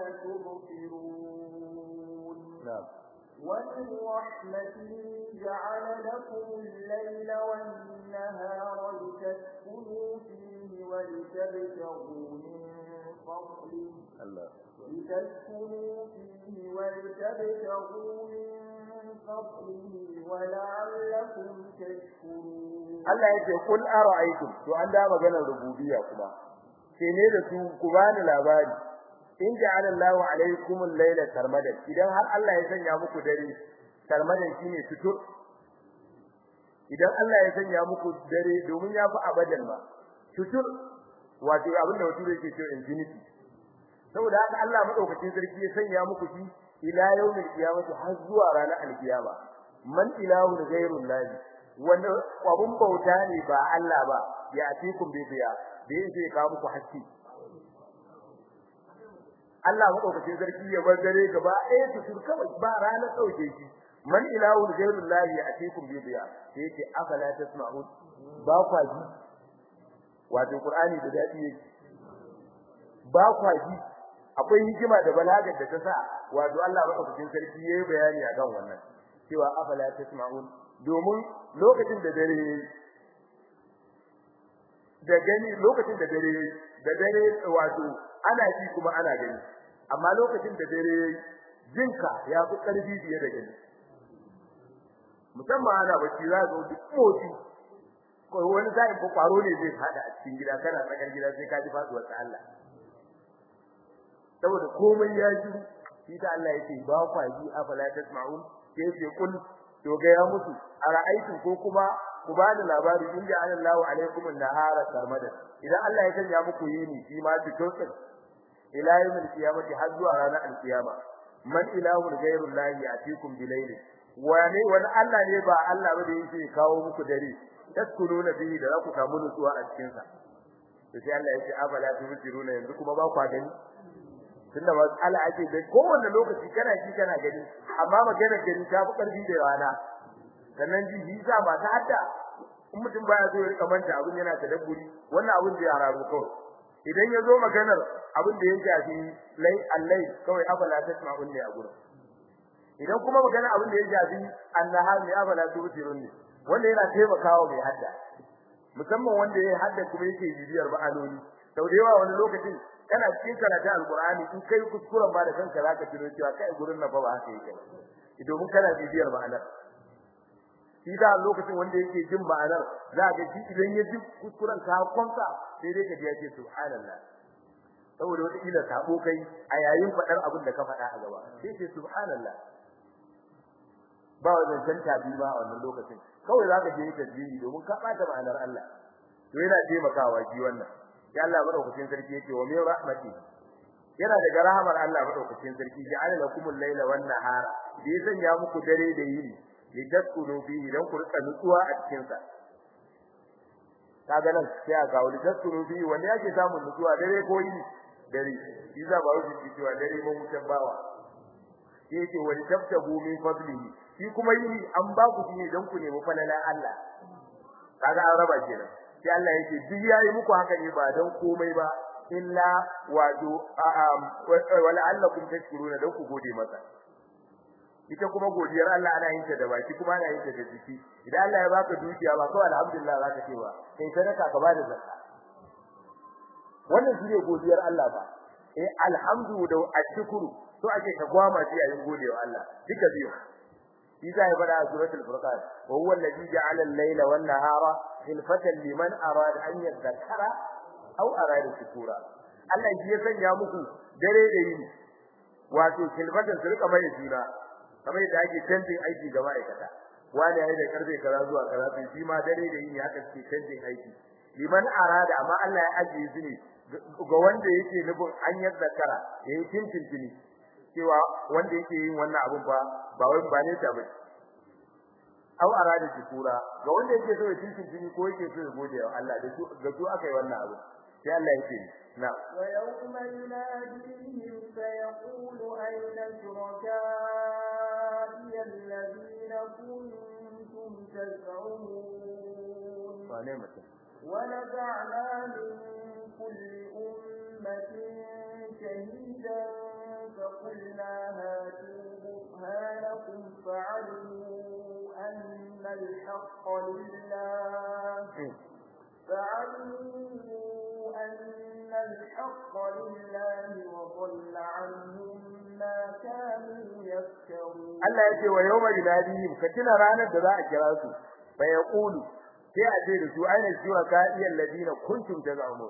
تبصرون na'am ومن رحمته جعل لكم الليل والنهار لتسكنوا فيه ولتبتغوا من فضله Allah لتسكنوا فيه ولتبتغوا من فضله ولعلكم تشكرون Allah yake kul ara'aytum to an da maganar rububiyya kuma sai ne da su ku bani labari in ja'ala Allahu alaykum al-layla sarmadan idan har Allah ya sanya muku dare sarmadan shine tutur idan Allah ya sanya muku dare domin ya fi abadan ba tutur wato abin da wato yake cewa infinity saboda haka Allah madaukakin sarki ya sanya muku shi ila yawmil qiyamati har zuwa ranar alkiyama man ilahu ghayrul lahi wanda abun bauta ne ba Allah ba ya atikum bi biya da yake ka muku haske Allah madaukakin sarki ya bar dare gaba ɗaya tutur kawai ba ranar sauke shi man ilahu ghayrul lahi ya atikum bi biya yake afala tasma'un ba kwa ji wato qur'ani da dadi yake ba kwa ji akwai hikima da balagar da ta sa wato Allah madaukakin sarki yayi bayani akan wannan cewa afala tasma'un domin lokacin da dare da gani lokacin da dare da dare wato ana ji kuma ana gani amma lokacin da dare jinka ya fi karfi biye da gani musamman ana bacci za ga duk motsi ko wani zai ko kwaro ne zai fada a cikin gida kana tsakar gida sai ka ji faduwar ta Allah saboda komai ya ji shi ta Allah yake ba kwa ji afala tasma'un sai ce kul to ga ya musu ara'aytum ko kuma ku bani labari in ja Allahu alaikum an-nahara sarmada idan Allah ya sanya muku yini shi ma fitokin ila yawmil qiyamati har zuwa ranar al-qiyama man ilahu ghayru llahi yatikum bilayli wani wani Allah ne ba Allah ba da yake kawo muku dare taskununa bihi da za ku samu nutsuwa a cikin sa to sai Allah ya ce afala tubsiruna yanzu kuma ba kwa gani tunda mas'ala ake da kowanne lokaci kana ji kana gani amma maganar gani ta fi karfi da rana sannan ji shi sa ba ta hadda in mutum baya so ya rika manta abin yana tadabburi wannan abin da ya hararo kawai idan ya zo maganar abin da ya shafi lai allai kawai afala tasma'un ne a gurin idan kuma magana abin da ya shafi annahar ne afala tubsirun ne wanda yana taimakawa mai hadda musamman wanda ya hadda kuma yake bibiyar ba'aloli sau da yawa wani lokacin kana cikin karatu alqur'ani in kai kuskuren ba da kanka zaka tuno cewa kai gurin na fa ba haka yake domin kana bibiyar ma'anar shi da lokacin wanda yake jin ma'anar za ga shi idan ya ji kuskuren ka kwanta sai dai ka ji yake subhanallah saboda wata kila sabo kai a yayin fadar abin da ka faɗa a gaba sai ce subhanallah ba wannan tanta bi ba a wannan lokacin kawai zaka je tasbihi domin ka bata ma'anar Allah to yana taimakawa ji wannan ya Allah madaukakin sarki yake wa min rahmati yana daga rahamar Allah madaukakin sarki ja'ala lakumul layla wan nahara da ya sanya muku dare da yini litaskunu fihi dan ku rika nutsuwa a cikin sa kaga nan sai aka wani taskunu fihi wanda yake samun nutsuwa dare ko yini dare iza ba wuce cewa dare mun mutan bawa yake wani tabtabu min fadlihi shi kuma yini an ba ku shi dan ku nemi falalan Allah kaga an raba kenan sai Allah yake duk yayi muku haka ne ba dan komai ba illa wado wala allakum tashkuruna dan ku gode masa ita kuma godiyar Allah ana yin ta da baki kuma ana yin ta da jiki idan Allah ya baka dukiya ba kawai alhamdulillah zaka ce ba kai sadaka ka bada zakka wannan shine godiyar Allah ba eh alhamdu da ashkuru to ake ka gwama shi yayin godewa Allah duka biyu Isa ya fada a suratul furqan wa huwa alladhi ja'ala al-layla wan nahara khilfatan liman arada an yadhakkara aw arada shukura Allah shi ya sanya muku dare da yini wato khilfatan su rika mai juna kamar yadda ake canjin aiki ga ma'aikata wani yayi da karfe kaza zuwa kaza sai shi ma dare da yini haka suke canjin aiki liman arada amma Allah ya ajiye su ne ga wanda yake nufin an yadhakkara yayi tintintini cewa wanda yake yin wannan abun ba ba wai ba ne ta ba aw arada shukura ga wanda yake so ya tintin jini ko yake so ya gode wa Allah da su ga su aka yi wannan abu sai Allah yake na wa yawma yunadihim fa yaqulu ayna shuraka'i alladhina kuntum taz'umun wa ne mutum ونزعنا من كل أمة شهيدا فقلنا هاتوا برهانكم فعلموا أن الحق لله فعلموا أن الحق لله وضل عنهم ما كانوا يفترون Allah yake wa yawma yunadihim ka tuna ranar da za a kira su fa yaqulu sai a ce da su aina jiwa ka iyal ladina kuntum tazamun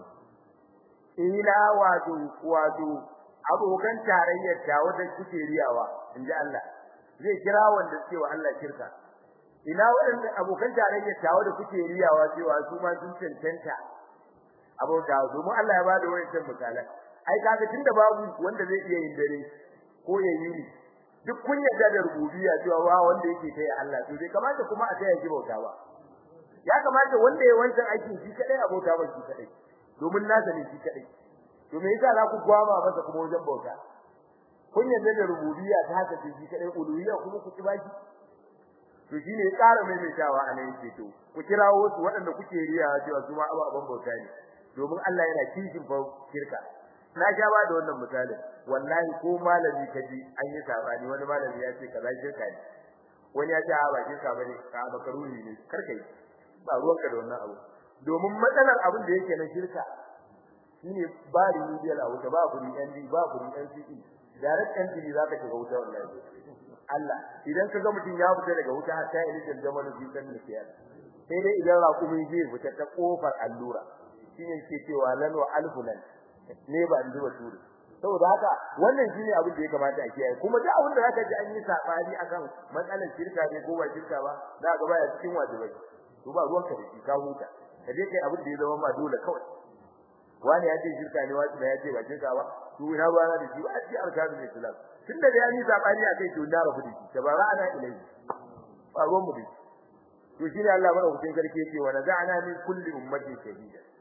ila wato wato abokan tarayyar ta wanda kuke riyawa inji Allah zai kira wanda suke wa Allah shirka ina waɗanda abokan tarayyar ta wanda kuke riyawa cewa su ma sun cancanta abota su mu Allah ya bada wayancan misalan ai kaga tunda babu wanda zai iya yin dare ko ya yi duk kun yarda da rububiyya cewa wa wanda yake kai Allah to bai kamata kuma a taya shi bauta ba ya kamata wanda ya wancan aikin shi kadai abota ba shi kadai domin nasa ne shi kadai to me yasa za ku gwama masa kuma wajen bauta kun yarda da rububiyya ta haka ce shi kadai uluhiyya kuma ku baki to shine ya ƙara maimaitawa a nan yake to ku kirawo su waɗanda kuke riya cewa su ma ababen bauta ne domin Allah yana kishin fa shirka na sha ba da wannan misalin wallahi ko malami kaji an yi sabani wani malami ya ce kaza shirka ne wani ya ce a ba shirka bane ka makaruni ne karkai ba ruwanka da wannan abu domin matsalar abin da yake na shirka shine ba remedial a wuta ba kuri ND ba kuri NCE direct entry zaka shiga wuta wallahi Allah idan kaga mutum ya fita daga wuta har sai ilijin zaman fi kan nasiya sai dai idan raƙumi zai fita ta kofar allura shine ke cewa lan wa alfulan ne ba an zuba turi saboda haka wannan shine abin da ya kamata a kiyaye kuma duk abin da zaka ji an yi sabani akan matsalar shirka ne ko ba shirka ba za ka baya cikin wajibai to ba ruwanka da shi ka huta ka je kai abin da ya zama ma dole kawai wani ya ce shirka ne wani da ya ce ba shirka ba to ina ba na da shi ba a ci alkazu ne islam tun da ya yi sabani akai to na rabu da shi tabara ana ilai ba ruwan mu da shi to shine Allah madaukakin sarki yake wa naza'na min kulli ummatin shahida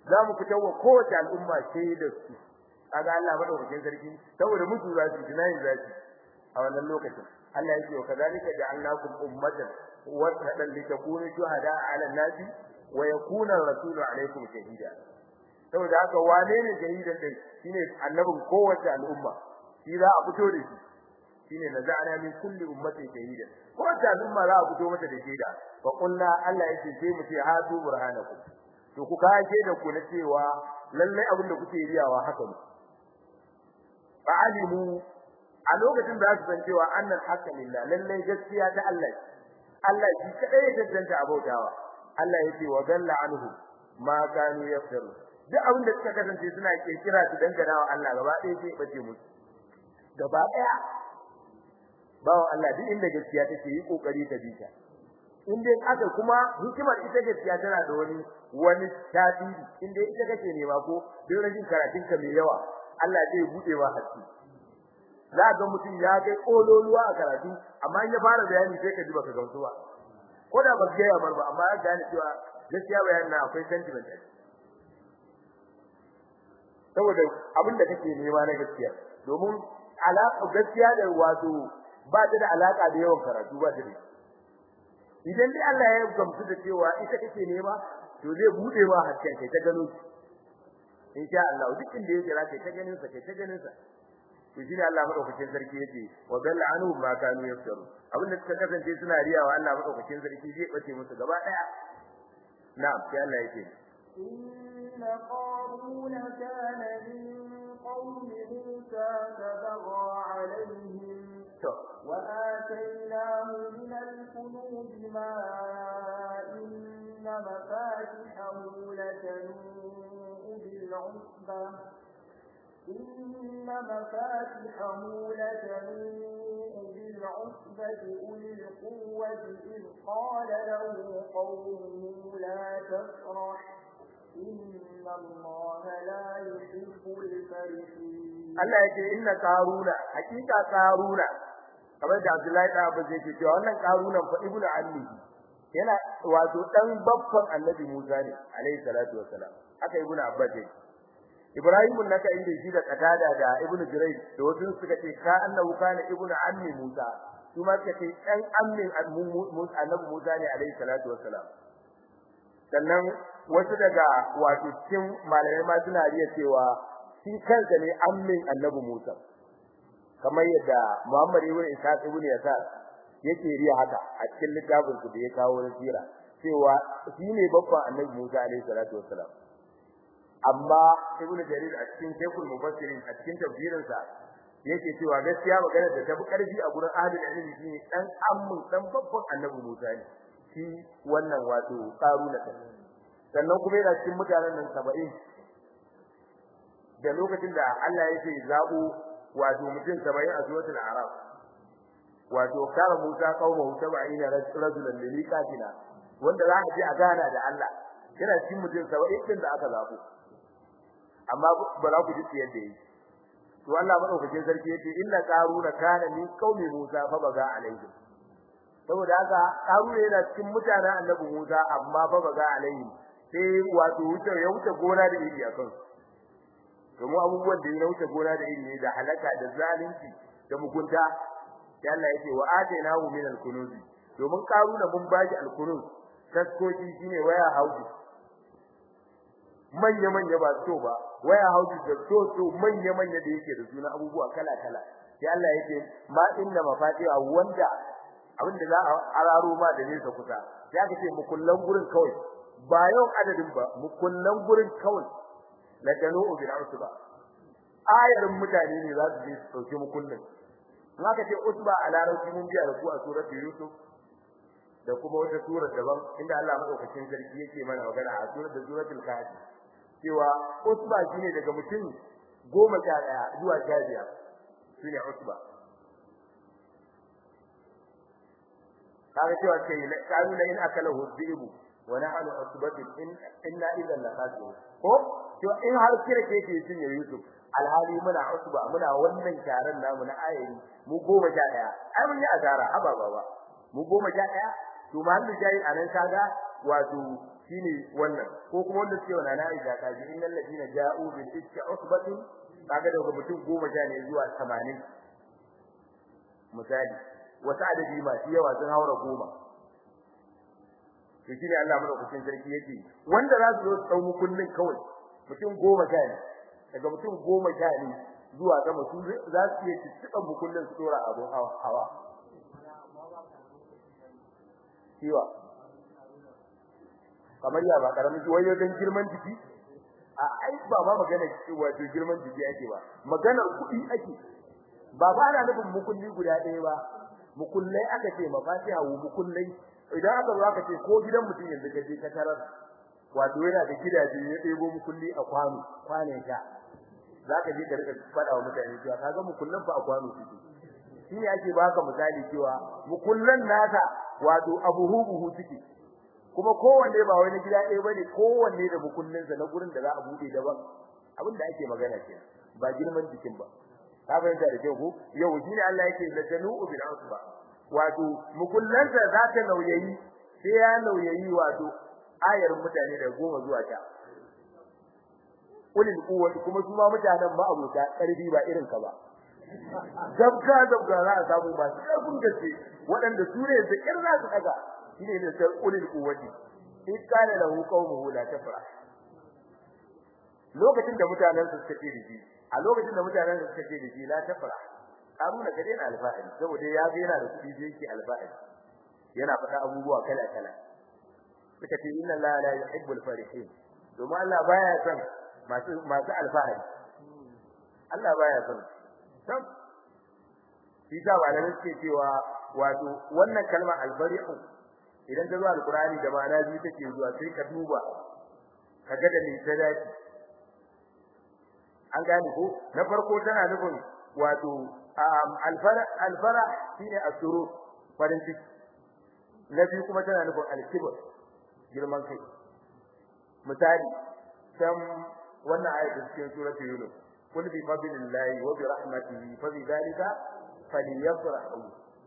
za mu fitar wa kowace al'umma shaidar su kaga Allah madaukakin sarki saboda mutu za su jinayin za su a wannan lokacin Allah yake wa kadalika ja'alnakum ummatan wasatan litakunu shuhada 'ala an-nasi wa yakuna ar-rasulu 'alaykum shahida saboda haka wane ne shahidan din shine annabin kowace al'umma shi za a fito da shi shine naza'ana min kulli ummatin shahidan kowace al'umma za a fito mata da shaida fa qulna Allah yake sai mu ce hadu burhanakum to ku kaje da ku na cewa lalle abin da kuke riyawa haka ne fa'alimu a lokacin da su san cewa annal haqqa lillah lalle gaskiya ta Allah Allah shi kadai ya tantance abautawa Allah yake wa galla anhu ma kanu yaftaru duk abin da suka kasance suna kirkira su dangana wa Allah gaba ɗaya sai bace musu gaba ɗaya bawo Allah duk inda gaskiya take yi kokari ta bi ta in dai aka kuma hikimar ita gaskiya tana da wani wani tasiri in dai ita kake nema ko duk rajin karatun ka mai yawa Allah zai bude ma haske za ga mutum ya kai kololuwa a karatu amma in ya fara bayani sai ka ji baka gamsu ba ko da ba ga yamar ba amma ya gane cewa gaskiya bayanin na akwai sentiment a saboda abin da kake nema na gaskiya domin alaƙa gaskiya da wato ba ta da alaka da yawan karatu ba ta da idan dai Allah ya gamsu da cewa ita kake nema to zai bude ma hakkin kai ta gano shi insha Allah duk inda yake za kai ta ganin sa kai ta ganin sa to shi ne Allah madaukakin sarki yace wa dalla anhu ma kanu yaftaru abin da suka kasance suna riyawa Allah madaukakin sarki zai bace musu gaba daya na'am sai Allah yake إن قارون كان من قوم موسى فبغى عليهم وآتيناه من الكنوز ما إن مفاتحه لتنوء بالعصبة إن مفاتحه لتنوء بالعصبة أولي القوة إذ قال له قومه لا تفرح إن الله لا يحب الفرحين Allah yake inna qaruna hakika qaruna kamar da Abdullahi da Abu zai ce cewa wannan qaruna fa ibnu ammi yana wato dan babban Annabi Musa ne alaihi salatu wassalam aka ibnu Abbas ne Ibrahim naka inda shi da katada da ibnu Jurayj da wasu suka ce ka annahu kana ibnu ammi Musa kuma suka ce dan ammin Annabi Musa ne alaihi salatu wassalam sannan wasu daga wato cikin malamai ma suna riya cewa shi kansa ne ammin annabi Musa kamar yadda Muhammad ibn Ishaq ibn Yasar yake riya haka a cikin littafin su da ya kawo na sira cewa shi ne babban annabi Musa alaihi salatu wassalam amma ibn Jarir a cikin Sheikhul Mufassirin a cikin tafsirin sa yake cewa gaskiya magana da tafi karfi a gurin ahlul ilmi shine dan ammin dan babban annabi Musa ne shi wannan wato karuna sannan kuma yana cikin mutanen nan 70 da lokacin da Allah yake zabo wato mutum 70 a suratul a'raf wato kara Musa qaumahu 70 rajulan limiqatina wanda za a je a gana da Allah yana cikin mutum 70 din da aka zabo amma ba za ku ji yadda yake to Allah madaukakin sarki yace inna qaruna kana min qaumi Musa fa baga alaihim saboda haka qaruna yana cikin mutanen annabi Musa amma fa baga alaihim sai wato wuce ya wuce gona da iri akan domin abubuwan da ya wuce gona da iri ne da halaka da zalunci da mugunta sai Allah yake wa atainahu min al-kunuz domin karuna mun bashi al-kunuz taskoki shine waya hauji manya manya ba so ba waya hauji da so so manya manya da yake da suna abubuwa kala kala sai Allah yake ma inna mafatiha wanda abinda za a araro ma da nesa kusa sai aka ce mukullan gurin kawai ba yau adadin ba mukullan gurin kawai la tanu bil usba ayarin mutane ne za su je su dauki mukullin in aka ce usba a larabci mun biya da ku a suratul yusuf da kuma wata sura daban inda Allah madaukakin sarki yake mana magana a suratul suratul kahfi cewa usba shine daga mutum goma sha daya zuwa sha biyar shine usba kaga cewa ce kalu la in akalahu dhibu wa nahnu usbatun in inna idan la khasirun ko to in har kirke ke cin ya Yusuf alhali muna usba muna wannan taron namu na ayyari mu goma sha daya ai mun yi azara haba baba mu goma sha daya to mahallu jayi anan kaga wato shine wannan ko kuma wanda suke wannan na Aisha ka ji innal ladina ja'u bil ifki usbatun kaga daga mutum goma sha ne zuwa 80 misali wata adadi masu yawa sun haura goma to shine Allah madaukakin sarki yake wanda za su zo su dau kullun kawai mutum goma sha ne daga mutum goma sha ne zuwa sama su za su iya tuttuɓan bukullin su dora abun hawa kiwa kamar ya ba karamin wayo dan girman jiki a ai ba ma magana wato girman jiki ake ba maganar kuɗi ake ba ba ana nufin mukulli guda ɗaya ba mukullai aka ce mafatiha wa mukullai idan aka zo aka ce ko gidan mutum yanzu ka je ka tarar wato yana da gidaje ya ɗebo mukulli a kwano kwanan sha zaka je ka rika faɗa wa mutane cewa kaga mukullan fa a kwano suke shine ake baka misali cewa mukullan naka wato abuhu buhu suke kuma kowanne ba wani gida ɗaya bane kowanne da mukullinsa na gurin da za a bude daban abin da ake magana ke ba girman jikin ba ka fahimta da kyau ko yau shine Allah yake la tanu'u bil asba wato mukullansa za ta nauyayi sai ya nauyayi wato ayar mutane da goma zuwa ta ulil quwwati kuma su ma mutanen ba abuta karfi ba irin ka ba zabga zabga za a samu ba karfin gaske waɗanda su ne da kirza su daga shine da sai ulil quwwati in kana lahu qaumuhu la tafra lokacin da mutanen su suka ce da shi a lokacin da mutanen su suka ce da shi la tafra Haruna ka daina alfa'ari saboda ya ga yana da kuɗi da yake alfa'ari yana faɗa abubuwa kala kala suka ce inna la la yuhibbul farihin domin Allah baya son masu masu alfahari Allah baya son sam shi ta malamai suke cewa wato wannan kalmar albari'u idan ta zo alqur'ani da ma'ana biyu take zuwa sai ka duba ka ga da me ta dace an gane ko na farko tana nufin wato alfara alfara shine asuru farin ciki na biyu kuma tana nufin alkibr girman kai misali kan wannan ayatin cikin suratul yunus kul bi fadlillahi wa bi rahmatihi fa bi dhalika falyafrahu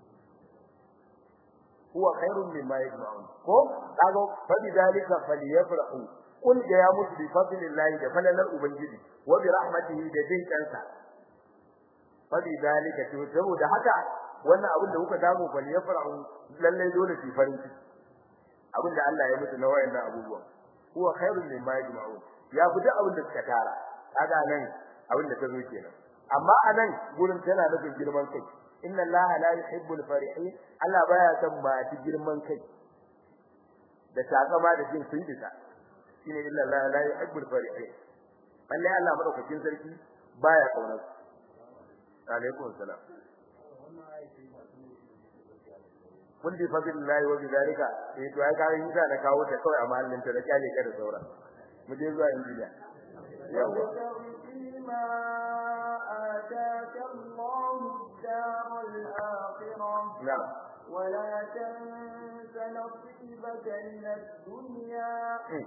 huwa khairun mimma yajma'un ko kago fa bi dhalika falyafrahu kul ga ya musu bi fadlillahi da falalar ubangiji wa bi rahmatihi da jin kansa fa bi dhalika to saboda haka wannan abin da kuka samu falyafrahu lalle dole fi farin ciki abin da Allah ya mutu na wayannan abubuwan huwa khairun mimma yajma'un ya fi duk abin da suka tara kaga nan abin da ta zo kenan amma anan gurin tana nufin girman kai inna allaha la yuhibbul farihin Allah baya son ba ta girman kai da takama da jin sun bisa shine inna allaha la yuhibbul farihin balle Allah madaukakin sarki baya kaunar alaikum salam kun bi fadlillahi wa bidalika eh to ai kare yi na kawo ta kawai a mahallin ta da kyale ka da sauran mu je zuwa injiniya yawa فيما آتاك الله الدار الآخرة na'am ولا تنس نصيبك من الدنيا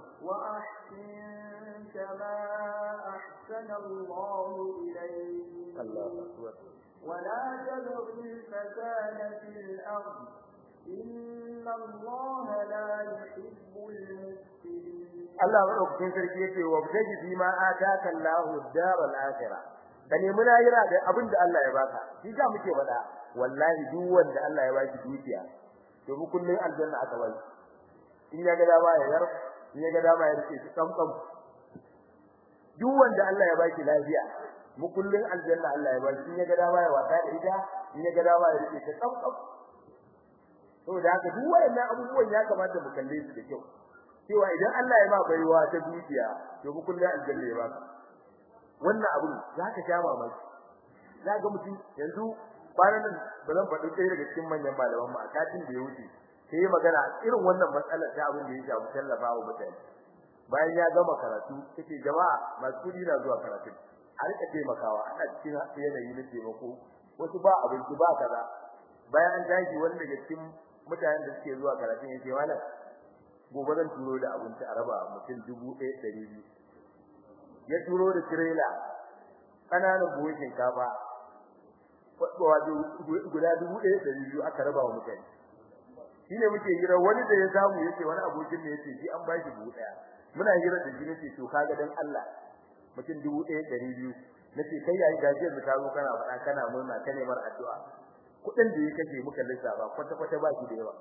وأحسن كما أحسن الله إليك Allahu akbar ولا تبغ الفساد في الأرض إن الله لا يحب المفسدين Allah madaukakin sarki yake wa bitaji fi ma ataka Allahu ad-daral akhirah ka nemi lahira da abin da Allah ya baka shi ga muke faɗa wallahi duk wanda Allah ya baki dukiya to mu kullun aljanna aka bai in ya ga dama ya yar in ya ga dama ya rike shi kamkam duk wanda Allah ya baki lafiya mu kullun aljanna Allah ya baki in ya ga dama ya wata da ita in ya ga dama ya rike shi kamkam saboda haka duk wayannan abubuwan ya kamata mu kalle su da kyau cewa idan Allah ya ba baiwa ta dukiya to mu kullun aljanna ya baka wannan abun zaka sha mamaki zaka mutum yanzu bayan nan ba zan faɗi ɗaya daga cikin manyan malaman mu a katin da ya wuce sai magana irin wannan matsalar ta abin da ya shafi tallafa wa mutane bayan ya gama karatu kace jama'a masu kudi na zuwa karatu a rika taimakawa ana cikin yanayi na taimako wasu ba abinci ba kaza bayan an tashi wani daga cikin mutanen da suke zuwa karatu ya ce malam gobe zan turo da abinci a raba mutum dubu ɗaya ɗari biyu ya turo da tirela ƙananan buhun shinkafa wato guda dubu ɗaya ɗari biyu aka raba wa mutane shine muke hira wani da ya samu yace wani abokin ne yace shi an bashi buhu daya muna hira da shi nace to kaga dan Allah mutum dubu ɗaya ɗari biyu nace kai yayi gaji yanzu ka zo kana faɗa kana murna ka nemar addu'a kuɗin da yake kace muka lissafa kwata kwata ba shi da yawa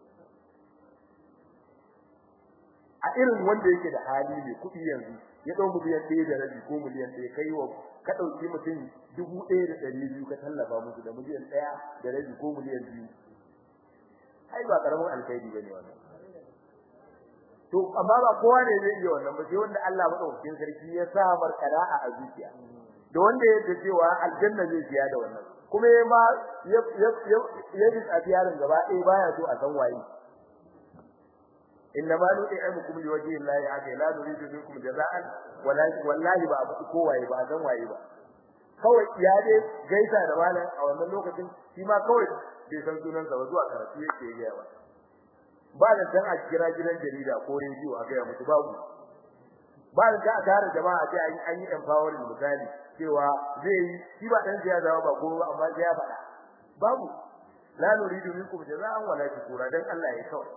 a irin wanda yake da hali ne kuɗi yanzu ya dau miliyan ɗaya da rabi ko miliyan ɗaya kai wa ka ɗauki mutum dubu ɗaya da ɗari biyu ka tallafa musu da miliyan ɗaya da rabi ko miliyan biyu ai ba karamin alkhairi bane wannan to amma ba kowa ne zai iya wannan ba sai wanda Allah madaukakin sarki ya sa mar qana'a a zuciya da wanda ya ce cewa aljanna zai siya da wannan kuma ya ma ya ya ya ji tsafiyarin gaba ɗaya baya so a san waye inna ma nu'imukum liwajhi llahi aka la nuridu minkum jaza'an wala wallahi ba abu kowaye ba san waye ba kawai ya dai gaisa da malam a wannan lokacin shi ma kawai bai san sunan sa ba zuwa karatu yake ga ba ba da dan a kira gidan jarida ko rediyo a ga musu babu ba da ga tare jama'a sai an an yi empowering misali cewa zai yi shi ba dan siyasa ba ko amma sai ya faɗa babu la nuridu minkum jaza'an wala shukura dan Allah ya kawai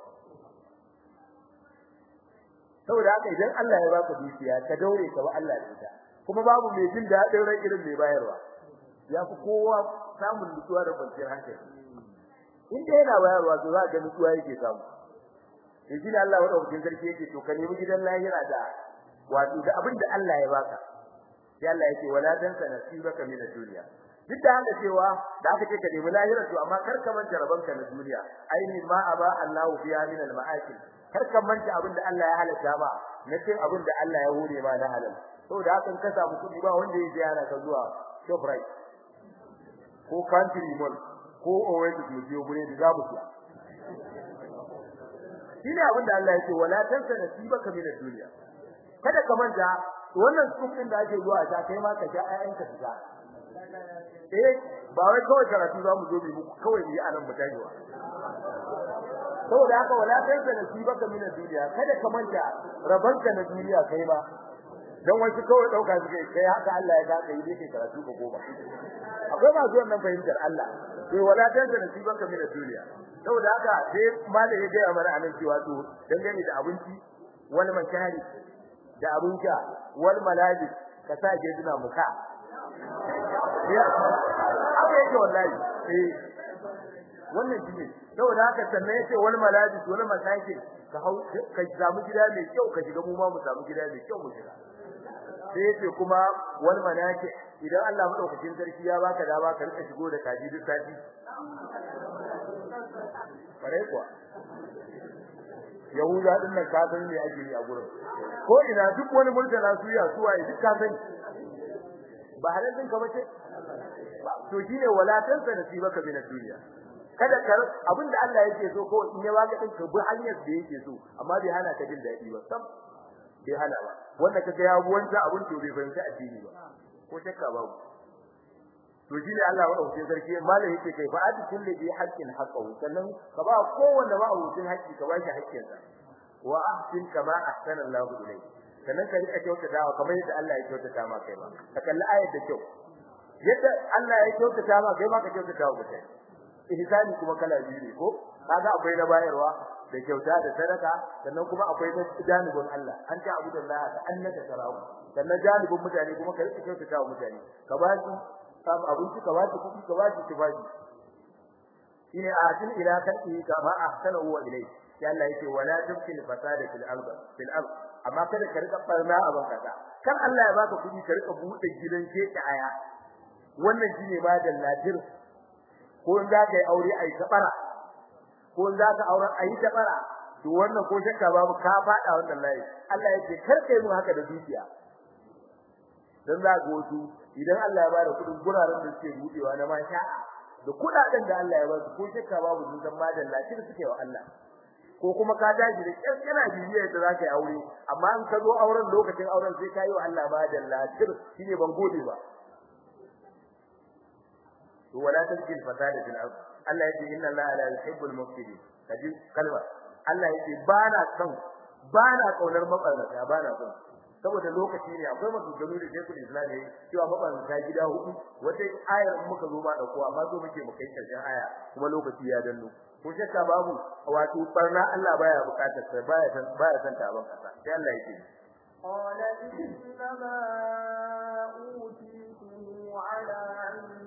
saboda haka idan Allah ya baka dukiya ka daure ka ba Allah da ita kuma babu mai jin daɗin ran irin mai bayarwa ya fi kowa samun nutsuwa da kwanciyar hankali in dai yana bayarwa to za ka nutsuwa yake samu in ji Allah wa daukin sarki yake to ka nemi gidan lahira da wato da abin da Allah ya baka sai Allah yake wala tansa nasibaka min ad-dunya duk da haka cewa da aka ce ka nemi lahira to amma kar ka manta rabanka na duniya aini ma aba Allah fiha min al-ma'akil kar ka manta abin da Allah ya halatta ba na cin abin da Allah ya hore ma na halal saboda haka in ka samu kudi ba wanda ya ziyara ka zuwa Shoprite ko Country Mall ko Oasis mu je gure da zamu ci shine abin da Allah ya ce wala tansa nasibaka min ad-dunya kada ka manta wannan tsufin da ake zuwa ta kai ma ka sha ayyanka fita eh ba wai kawai karatu za mu zo mu muku kawai mu yi anan mu tajiwa saboda haka wala tansa nasibaka min ad-dunya kada ka manta rabanka na duniya kai ma dan wasu kawai dauka suke kai haka Allah ya ga yi yake karatu ka goma akwai masu wannan fahimtar Allah to wala tansa nasibaka min ad-dunya saboda haka sai malai ya ga mana anan cewa to dangane da abinci wal makari da abinka wal malabi ka sa je duna muka haka yake wallahi eh wannan shine saboda haka sannan yace wal malabi wal masakin ka hau ka samu gida mai kyau ka shiga mu ma mu samu gida mai kyau mu shiga sai yace kuma wal manaki idan Allah madaukakin sarki ya baka dama ka rika shigo da kaji duk sati kare kuwa Yahuda din nan ka san me ake yi a gurin ko ina duk wani murtala su ya suwa duk ka sani ba halalin ka bace to shine walatan sa nasibaka min ad-dunya kada kar abinda Allah yake so ko in ya baka din ka bi hanyar da yake so amma bai hana ka jin dadi ba sam bai hana ba wanda kaga ya buwanta abin to bai fahimci addini ba ko shakka babu to shine Allah wa dauke sarki malai yake kai fa adi kulli bi haqqin haqqahu sannan ka ba kowanne ba abucin haƙƙi ka ba shi haƙƙin sa wa ahsin kama ahsana Allah ilayk sannan ka rika kyauta dawa kamar yadda Allah ya kyautata ma kai ba ka kalli ayat da kyau yadda Allah ya kyautata ma kai ma ka kyautata wa mutane ihsani kuma kala biyu ne ko kaga akwai na bayarwa da kyauta da sadaka sannan kuma akwai na janibin Allah an ta abu da Allah da annaka tarawu sannan janibin mutane kuma ka rika kyautata wa mutane ka ba su samu abinci ka ba su kuɗi ka ba su tufafi shine atin ila kalbi kama ahsana huwa ilai sai Allah yake wala tabkil fasada fil ard fil ard amma kada ka rika barna a bankasa kan Allah ya baka kuɗi ka rika buɗe gidan keke aya wannan shine ma da ladir ko in za ka yi aure ai ta bara ko in za ka aure ai ta bara to wannan ko shakka babu ka fada wannan layi Allah yake kar kai mu haka da dukiya dan za ga wasu idan Allah ya bada kudin guraren da suke budewa na masha da kudaden da Allah ya ba su ko shakka babu sun san madan lafiyar suke wa Allah ko kuma ka daji da kyar kana bibiya da zaka yi aure amma in ka zo auren lokacin auren sai ka yi wa Allah madan lafiyar shine ban gode ba to wala tajil fasada fil ard Allah yake inna Allah la yuhibbul mufsidin kaji kalma Allah yake bana son bana kaunar mabarnata bana son saboda lokaci ne akwai maganganu da Sheikhul Islam yayi cewa mabanta gida hudu wata ayar muka zo ba da ko amma zo muke mu kai karshen aya kuma lokaci ya danno ko shakka babu wato barna Allah baya bukatar sa baya san baya san ta ban kasa sai Allah yake قال إنما أوتيته على علم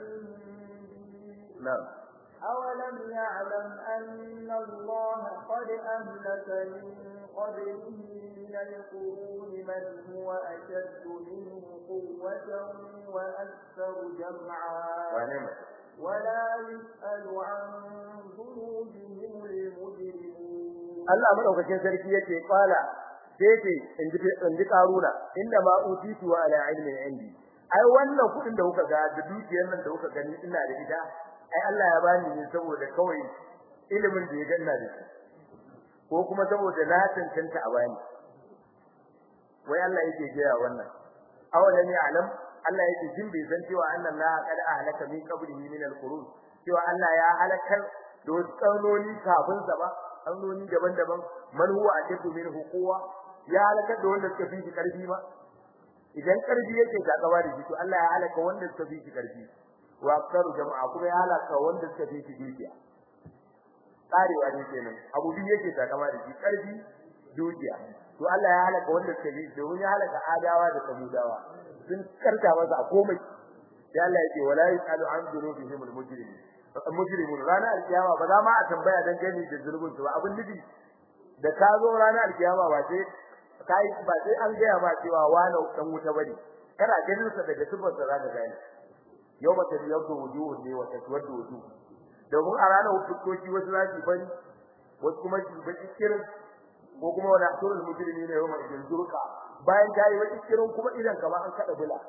عندي na'am أولم يعلم أن الله قد أهلك من قبله من القرون من هو أشد منه قوة وأكثر جمعا wane mai ولا يسأل عن ذنوبهم المجرمون Allah madaukakin sarki yake kwala sai ce in ji in ji karuna inda ma utitu wa ala ilmin indi ai wannan kudin da kuka ga da dukiyar nan da kuka gani ina da ita ai Allah ya bani ne saboda kawai ilimin da ya ganna da shi ko kuma saboda na tantance a bani wai Allah yake gaya wannan awalan ya'lam Allah yake jin bai san cewa annan la qad ahlaka min qablihi min al-qurun cewa Allah ya halakar da wasu karnoni kafin sa ba karnoni daban-daban man huwa ashaddu minhu quwwa ya halakar da wanda suka fi shi karfi ba idan karfi yake gaba da shi to Allah ya halaka wanda suka fi shi karfi wa aktaru jama'a kuma ya halaka wanda suka fi shi dukiya karewa ne kenan abu biyu yake takama da shi karfi dukiya to Allah ya halaka wanda suka fi domin ya halaka adawa da samudawa sun karta masa a komai sai Allah yake wala yasalu an dhunubihim almujrimin mujrimun rana alkiyama ba za ma a tambaya dan gani da zulubin su ba abin nufi da ka zo rana alkiyama ba sai kai ba sai an gaya ma cewa wani dan wuta bane kana ganin sa daga sifar sa zaka gane yawma tabyaddu wujuhun ne wa taswaddu wujuh domin a ranar hukumoki wasu za su bari wasu kuma su baki kirin ko kuma wani asurul mujrimi ne yawma idin zurqa bayan ta yi baki kirin kuma idan kama an kada bula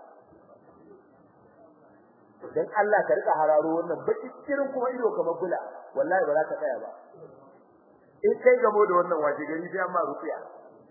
dan Allah ka rika hararo wannan baki kirin kuma ido kamar bula wallahi ba za ka tsaya ba in kai gamo da wannan waje gari sai amma rufiya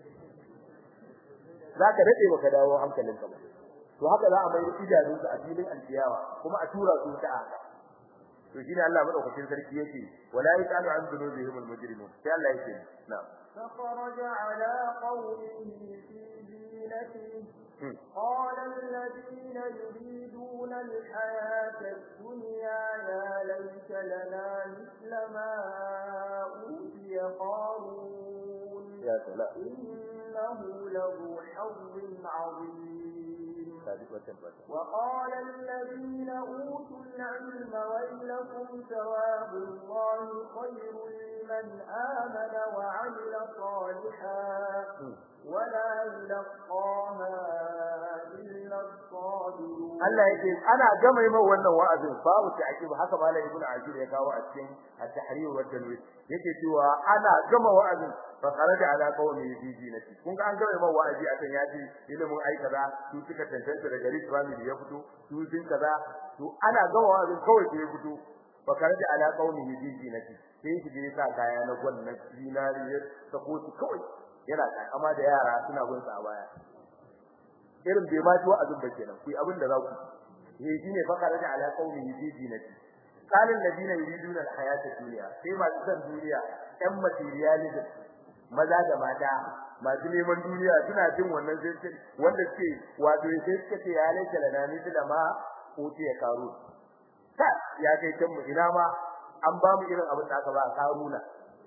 zaka dade baka dawo hankalinka ba to haka za a mai idanunsa a filin alkiyawa kuma a tura su ta haka to shine Allah madaukakin sarki yake wala yasalu an dhunubihim almujrimun sai Allah yake na'am فخرج على قومه في زينته قال الذين يريدون الحياة الدنيا يا ليت لنا مثل ما أوتي قارون ya salam إنه له حظ عظيم sadiq wa tabbata وقال الذين أوتوا العلم ويلكم ثواب الله خير لمن آمن وعمل صالحا ولا يلقاها إلا الصابرون Allah yake ana gama yi wannan wa'azin babu ta akiba haka malam ibnu ajir ya kawo a cikin at-tahrir wa tanwir yake cewa ana gama wa'azin fa kharaja ala qawmi fi dinati kun ga an gama yi wa'azi a kan yaji ilimin ai kaza su suka tantance daga rich family ya fito su sun kaza to ana gama wa'azin kawai sai ya fito fa kharaja ala qawmi fi dinati sai shi je sa kaya na gwannan dinariyar sako su kawai yana takama da yara suna bin sa a baya irin bai ma ji wa'azin ba kenan ku abin da za ku eh shine fa kare da ala qaumihi fi dinati qala alladina yuriduna alhayata dunya sai masu san duniya ɗan materialism maza da mata masu neman duniya suna jin wannan sai wanda suke wato sai suka ce ya laita lana mithla da ma uti ya karu ta ya kai can mu ina ma an ba mu irin abin da aka ba karuna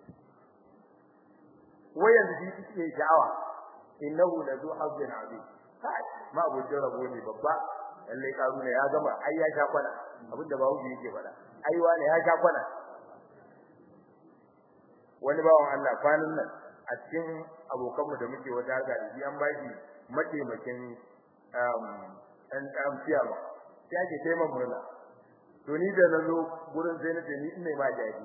wayan da suke sha'awa innahu la zu hazzin azim kai ma abokin rabo ne babba lalle karuna ya gama ai ya sha kwana abinda bawo yake fada ai wani ya sha kwana wani bawon Allah kwanan nan a cikin abokanmu da muke wata harka da shi an baki mataimakin um an am ciyama sai ake taimakon murna to ni da nazo gurin sai nace ni ina ma jaji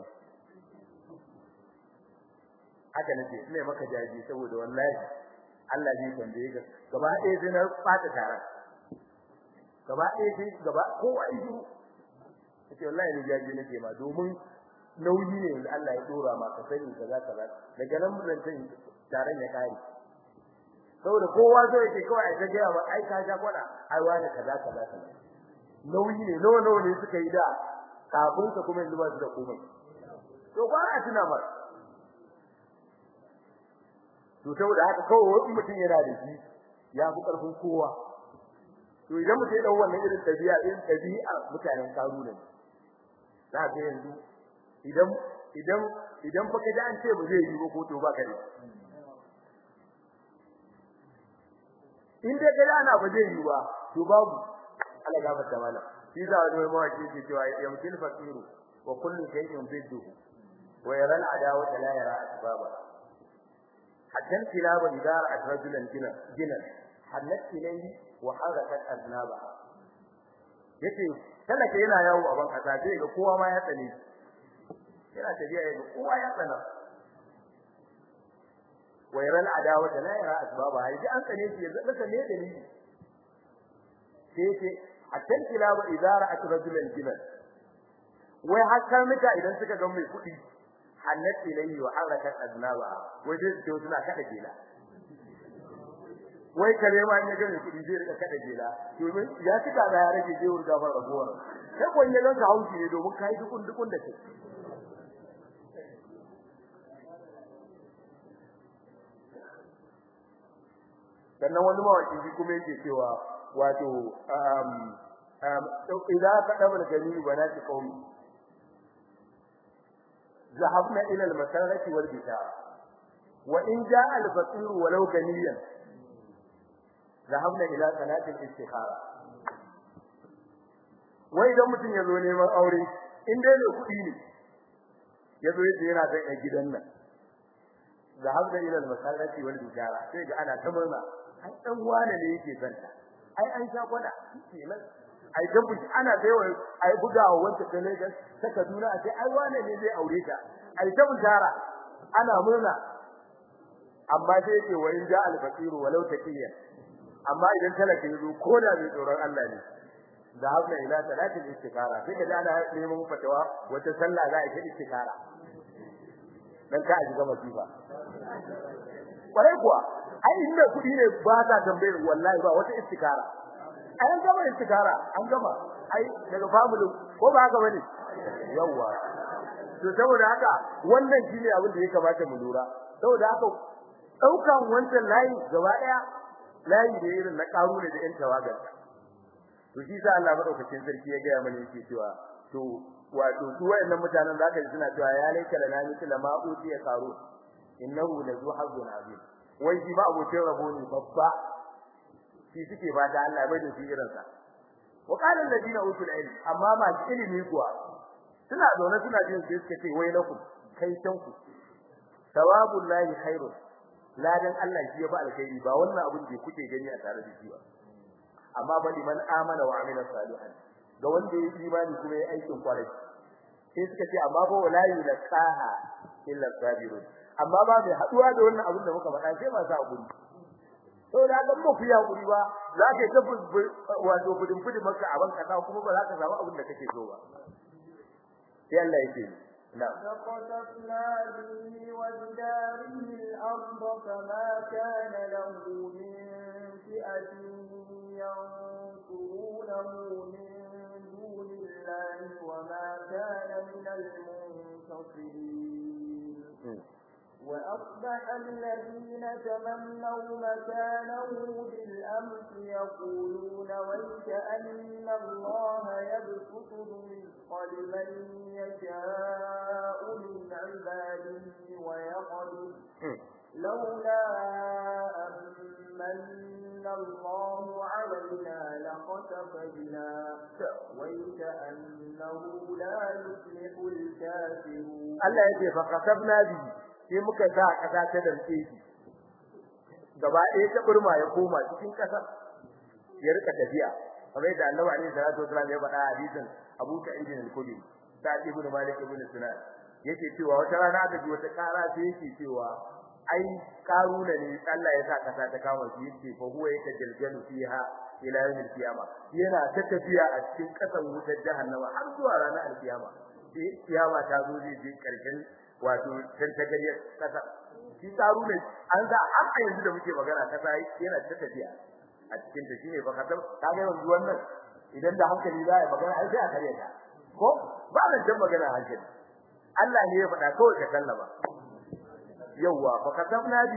haka nace ina maka jaji saboda wallahi Allah zai tambaye ka gaba ɗaya sai na fata tara gaba ɗaya sai gaba kowa yi shiru kace wallahi ni jaji nake ma domin nauyi ne yanzu Allah ya dora ma ka sani kaza kaza daga nan mun san taron ya kare saboda kowa zai yake kawai ta ga ba ai ka ja kwana ai wani kaza kaza kaza nauyi ne nawa nawa ne suka yi da kafin ka kuma yanzu ba su da komai to ba a tuna ba to saboda haka kawai wani mutum yana da shi ya fi karfin kowa to idan mutum ya dau wannan irin tabi'a irin tabi'a mutanen karuna ne za ka yanzu idan idan idan fa kaji an ce ba zai yi ba ko to ba ka ne in dai kaji ana ba zai yi ba to babu Allah ya fata mana shi za wani mai mawaki ke cewa ya mutil fakiru wa kullu shay'in bidduhu wa yara al-adawa la yara asbaba hatta kilaba idza ra'at rajulan jina jina halat ilayhi wa harakat aznaba yace talaka yana yawo a ban kasa sai ga kowa ma ya tsane yana tafiya ga kowa ya tsana wa yara al-adawa la yara asbaba yaji an tsane shi ya zaka ne dalili sai ce hatta kilaba idza ra'at rajulan jina wai har mita idan suka ga mai kudi hannat ilayhi wa harakat aznaba wai sai su suna kada gela wai kare ma in ya gane kudi zai rika kada gela domin ya tuka da ya rage je wurga fara rabuwar sai ko ya ganka haushi ne domin kai dukun dukun da kai sannan wani mawaki shi kuma yake cewa wato um um idan ka dabar gani banati qaumi ذهبنا إلى المسارة والبتاع وإن جاء الفقير ولو غنيا ذهبنا إلى صلاة الاستخارة wai idan mutum ya zo neman aure in dai ne kuɗi ne ya zo yace yana da gidan nan zahabna ila al-masallati wal bijara sai ga ana ta murna ai dan wane ne yake zanta ai an sha kwada kenan ai dan buji ana da yawa ai bugawa wanda ta Lagos ta Kaduna a sai ai wane ne zai aure ta ai ta bujara ana murna amma sai yake wa in ja al-faqir walau taqiya amma idan talaka yazo ko da bai tsoron Allah ne da habna ila salatin istikara sai kaga ana neman fatawa wata sallah za a yi istikara dan ka aji gama sifa kwarai kuwa ai inda kudi ne ba ta tambayar wallahi ba wata istikara an gama istikara an gama ai daga family ko ba haka bane yawa to saboda haka wannan shine abin da ya kamata mu lura saboda haka daukan wancan layi gaba daya layi da irin na karu ne da yan tawagar to shi sa Allah madaukakin sarki ya gaya mana yake cewa to wato su wayannan mutanen zaka ji suna cewa ya laika lana mithla ma utiya karu innahu lazu hazzun azim wai shi ba abokin rabo ne babba shi suke fata Allah bai da shi irin sa wa qala alladina utul ilm amma ma ilimi kuwa suna zaune suna jin sai suka ce wai lakum kai tanku thawabul lahi khairun ladan Allah shi ya ba alkhairi ba wannan abin da kuke gani a tare da shi ba amma ba liman amana wa amila salihan ga wanda ya imani kuma ya aikin kwarai sai suka ce amma ba wala yulqaha illa sabirun amma ba mai haduwa da wannan abin da muka faɗa sai ba sa guri to da ga mu fiya guri ba za ka ta wato fudin fudin maka a banka ta kuma ba za ka samu abin da kake so ba sai Allah yake نعم فقذفنا به وبداره الأرض فما كان له من فئة ينصرونه من دون الله وما كان من المنتصرين وأصبح الذين تمنوا مكانه بالأمس يقولون ويك أن الله يبسط الرزق لمن يشاء من عباده ويقدر لولا أمن الله علينا لخسف بنا ويك أنه لا يفلح الكافرون الله يجي فقسبنا به sai muka sa kasa ta dantse shi gaba ɗaya ta burma ya koma cikin kasa ya rika tafiya kamar da Annabi alaihi salatu wasallam ya faɗa hadisin Abu Sa'id al-Khudri Sa'id ibn Malik ibn Sinan yake cewa wata rana da ji wata kara sai yake cewa ai karuna ne Allah ya sa kasa ta kama shi yake fa huwa yake jaljalu fiha ila yawm al-qiyama yana ta tafiya a cikin kasan wutar jahannama har zuwa ranar al-qiyama sai kiyama ta zo zai je karshen wato dan tagariyar kasa shi taru ne an ga an a yanzu da muke magana kasa yana ta tafiya a cikin ta shine fa kadam ka ga yanzu wannan idan da hankali za ya magana ai sai a kare ta ko ba da jan magana hankali Allah ne ya faɗa kawai ka sallama yawa fa kadamna bi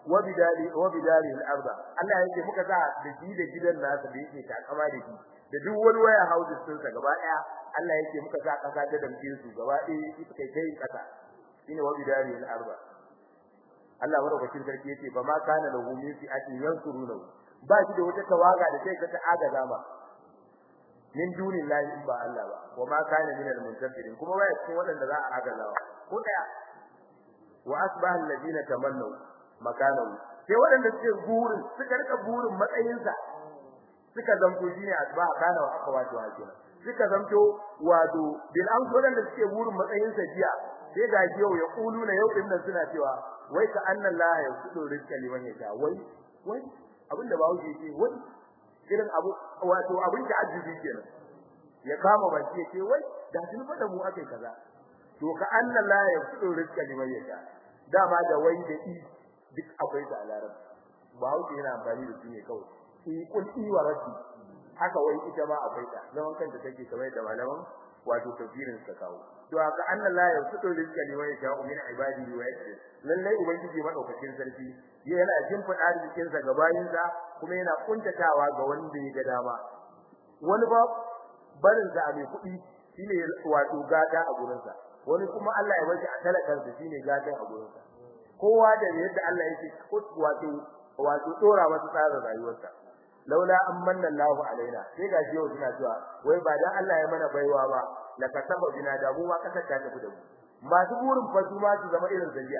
wa bidali wa bidali al-arda Allah yake muka sa da shi da gidan nasa da yake takama da shi da duk wani waya houses din sa gaba daya Allah yake muka sa kasa ta damke su gaba daya shi suka kai kasa shine wa bidali al-arda Allah madaukakin sarki yace ba ma kana lahu min fi'atin yansuruna ba shi da wata tawaga da sai ka ta agaza ma min dunillahi in ba Allah ba wa ma kana min al-muntafirin kuma waya cikin wadanda za a agaza ko daya wa asbaha alladhina tamannaw makanahu sai wadanda suke burin suka rika burin matsayinsa suka zanto shine asbaha kana wa akhawatu hakina suka zanto wato bil an wadanda suke burin matsayinsa jiya sai ga yau ya kuluna yau din nan suna cewa wai ka anna Allah ya kudo rizqa liman yasha wai wai abinda ba wuce ce wai irin abu wato abin da ajibi kenan ya kama baki ce wai da sun fada mu akai kaza to ka anna Allah ya kudo rizqa liman yasha dama da wai da i duk akwai da alaram ba wuce yana amfani da su ne kawai i kul i wa rabbi haka wai ita ma akwai ta zaman kanta take kamar da malaman wato tafsirin sa kawo to aka anna la yasutu rizqa liman yasha'u min ibadihi wa yaqdir lalle ubangiji madaukakin sarki yana jin fada rikin sa ga bayin sa kuma yana kuntatawa ga wanda ya ga dama wani ba barin sa mai kudi shine wato gata a gurin sa wani kuma Allah ya bashi a talakan sa shine gata a gurin sa kowa da yadda Allah yake wato wato dora masa tsarin rayuwarsa laula amanna Allahu alaina sai ga yau suna cewa wai ba dan Allah ya mana baiwa ba la kasaba bina da mu ma kasar ta tafi da mu masu burin fa su ma su zama irin zaliya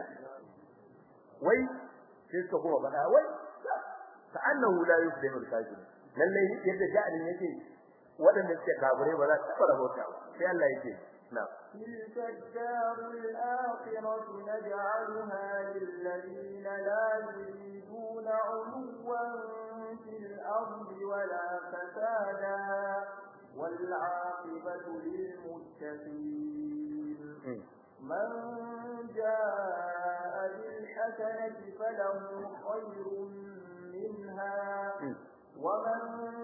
wai sai suka kuma faɗa wai ka annahu la yuflihu al-kafir lalle yadda ja'alin yake waɗanda suke kafire ba za su taɓa rabota ba sai Allah yake na'am تلك الدار الآخرة نجعلها للذين لا يريدون علوا في الأرض ولا فسادا والعاقبة للمتقين من جاء بالحسنة فله خير منها ومن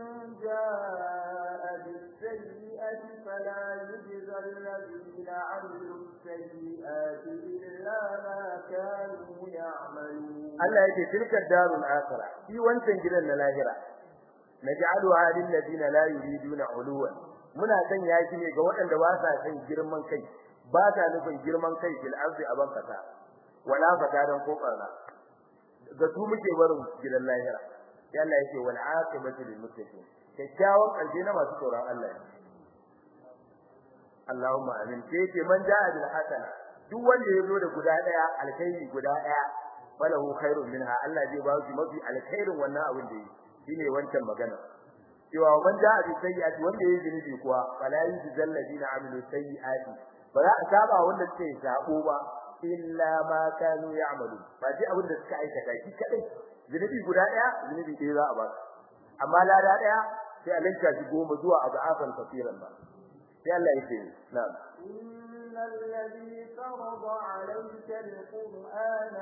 جاء بالسيئة فلا يجزى الذين عملوا السيئات إلا ما كانوا يعملون Allah yake tilka darul akhirah shi wancan gidan na lahira naj'aluha lil ladina la yuriduna uluwan muna san yaki ne ga waɗanda ba sa san girman kai ba ta nufin girman kai fil ardi aban kasa wala fadaran ko barna ga su muke barin gidan lahira sai Allah yake wal aqibatu lil muttaqin kyakkyawan karshe na masu tsoron Allah Allahumma amin sai ce man ja'a bil hasana duk wanda yazo da guda daya alkhairi guda daya falahu khairun minha Allah zai ba shi mafi alkhairin wannan abin da yi shine wancan magana cewa man ja'a bi sayyi'ati wanda yayi zunubi kuwa fala yujzal ladina amilu sayyi'ati ba za a saba wanda suke sabo ba illa ma kanu ya'malu ba ji abin da suka aikata shi kadai zunubi guda daya zunubi ɗaya za a ba amma lada daya sai a linka shi goma zuwa abu'afan kafiran ba sai Allah yake na'am إن الذي فرض عليك القرآن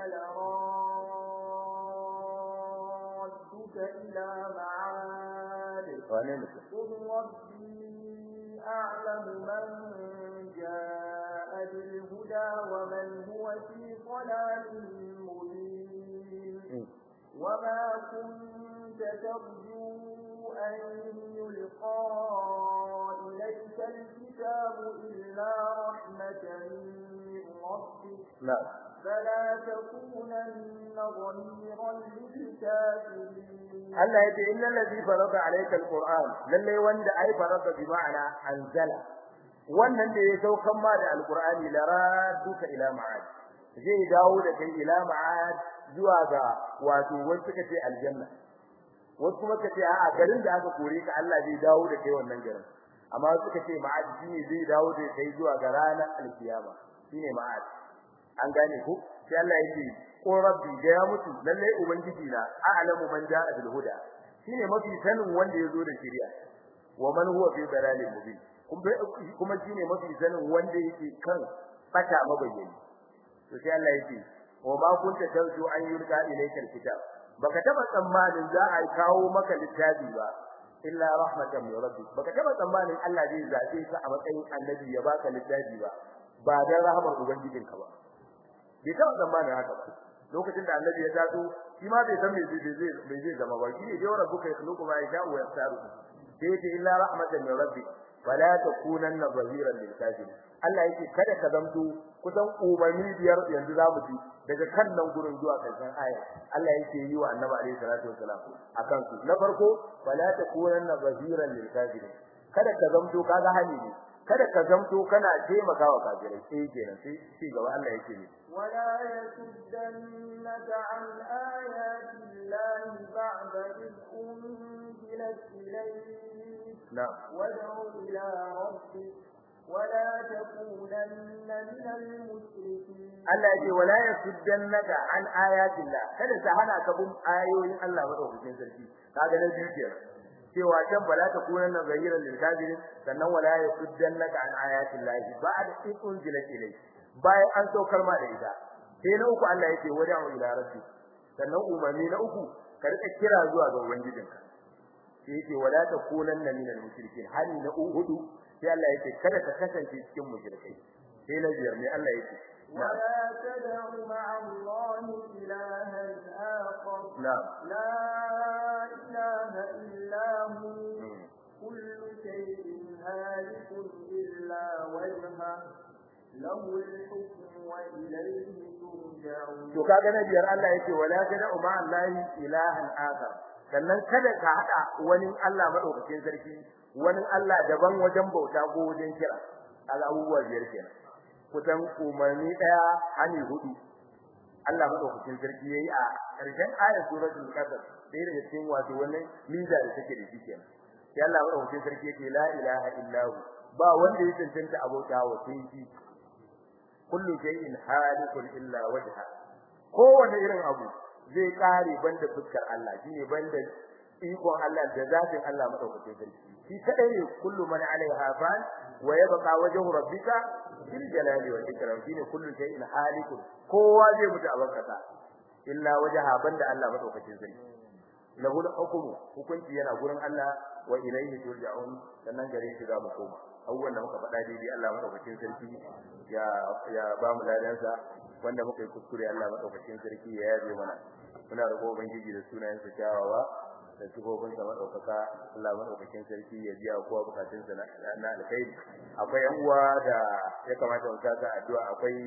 لرادك إلى معاد wane mutum قل ربي أعلم من جاء بالهدى ومن هو في ضلال مبين وما كنت ترجو أن يلقى إليك الكتاب إلا رحمة من ربك na'am فلا تكونن ظهيرا للكافرين Allah yace innal ladhi farada alayka alquran lalle wanda ai farada bi ma'ana anzala wannan da ya saukan ma da alqurani la raduka ila ma'ad zai dawo da kai ila ma'ad zuwa ga wato wani suka ce aljanna wasu kuma suka ce a'a garin da aka kore ka Allah zai dawo da kai wannan garin amma suka ce ma'ad shine zai dawo da kai zuwa ga ranar alkiyama shine ma'ad an gane ku sai Allah yake ko rabbi da ya mutu lalle ubangiji na a'lamu man ja'a bil huda shine mafi sanin wanda yazo da shari'a wa man huwa fi dalalin mubin kuma shine mafi sanin wanda yake kan fata mabayyani to sai Allah yake wa ma kunta tarju an yulqa ilayka alkitab baka taba tsammanin za a kawo maka littafi ba illa rahmatan min rabbi baka taba tsammanin Allah zai zabe ka a matsayin annabi ya baka littafi ba ba dan rahmar ubangijinka ba bai taba tsammanin haka ba lokacin da annabi ya taso shi ma bai san me zai zai me zai zama ba shi ne dai rabbuka yakhluqu ma yasha'u wa yakhtaru sai ce illa rahmatan min rabbi fala takunanna zahiran lil kafirin Allah yake kada ka zamto kusan umarni biyar yanzu za mu ji daga kan nan gurin zuwa karshen aya Allah yake yi wa annabi alaihi salatu wasalam akan su na farko fala takunanna zahiran lil kafirin kada ka zamto kaga hali ne kada ka zamto kana taimakawa kafirai sai kenan sai ci gaba Allah yake ne ولا يسدنك عن آيات الله بعد إذ أنزلت إليك na'am وادع إلى ربك ولا تكونن من المشركين Allah yake wala yasuddannaka an ayatillah kada ta hana ka bin ayoyin Allah madaukakin sarki kaga na biyu kenan cewa can bala ta kunan na zahiran lil kafirin sannan wala yasuddannaka an ayatillah ba'da ikun zila ilai bayan an saukar ma da ita sai na uku Allah yake wada'u ila rabbi sannan umarni na uku ka rika kira zuwa ga ubangijinka sai yake wala ta kunan na minal mushrikin hali na hudu sai Allah yake kada ka kasance cikin mushrikai sai na biyar ne Allah yake ولا تدع مع الله إلها آخر na'am لا إله إلا هو كل شيء هالك إلا وجهه له الحكم وإليه ترجعون to kaga na biyar Allah yake wala tad'u ma Allahi ilahan akhar sannan kada ka hada wani Allah madaukakin sarki wani Allah daban wajen bauta ko wajen kira kaga abubuwa biyar kenan kusan umarni daya hani hudu Allah madaukakin sarki yayi a karshen ayat suratul qasas sai daga cikin wato wannan miza da take da shi kenan sai Allah madaukakin sarki yake la ilaha illa hu ba wanda ya cancanta abota wa sai shi kullu shay'in halikun illa wajha kowane irin abu zai kare banda fuskar Allah shine banda ikon Allah da zatin Allah madaukakin sarki shi kadai ne kullu man alaiha fan wa yabqa wajhu rabbika bil jalali wal ikram shine kullu shay'in halikun kowa zai mutu a barkata illa wajha banda Allah madaukakin sarki lahu hukmu hukunci yana gurin Allah wa ilayhi turja'un sannan gare shi za mu koma abubuwan da muka faɗa daidai Allah madaukakin sarki ya ya ba mu ladansa wanda muka yi kuskure Allah madaukakin sarki ya yabe mana muna roƙo ubangiji da sunayensa kyawawa da sifofin sa madaukaka Allah madaukakin sarki ya biya kowa bukatun sa na alkhairi akwai yan uwa da ya kamata mu saka addu'a akwai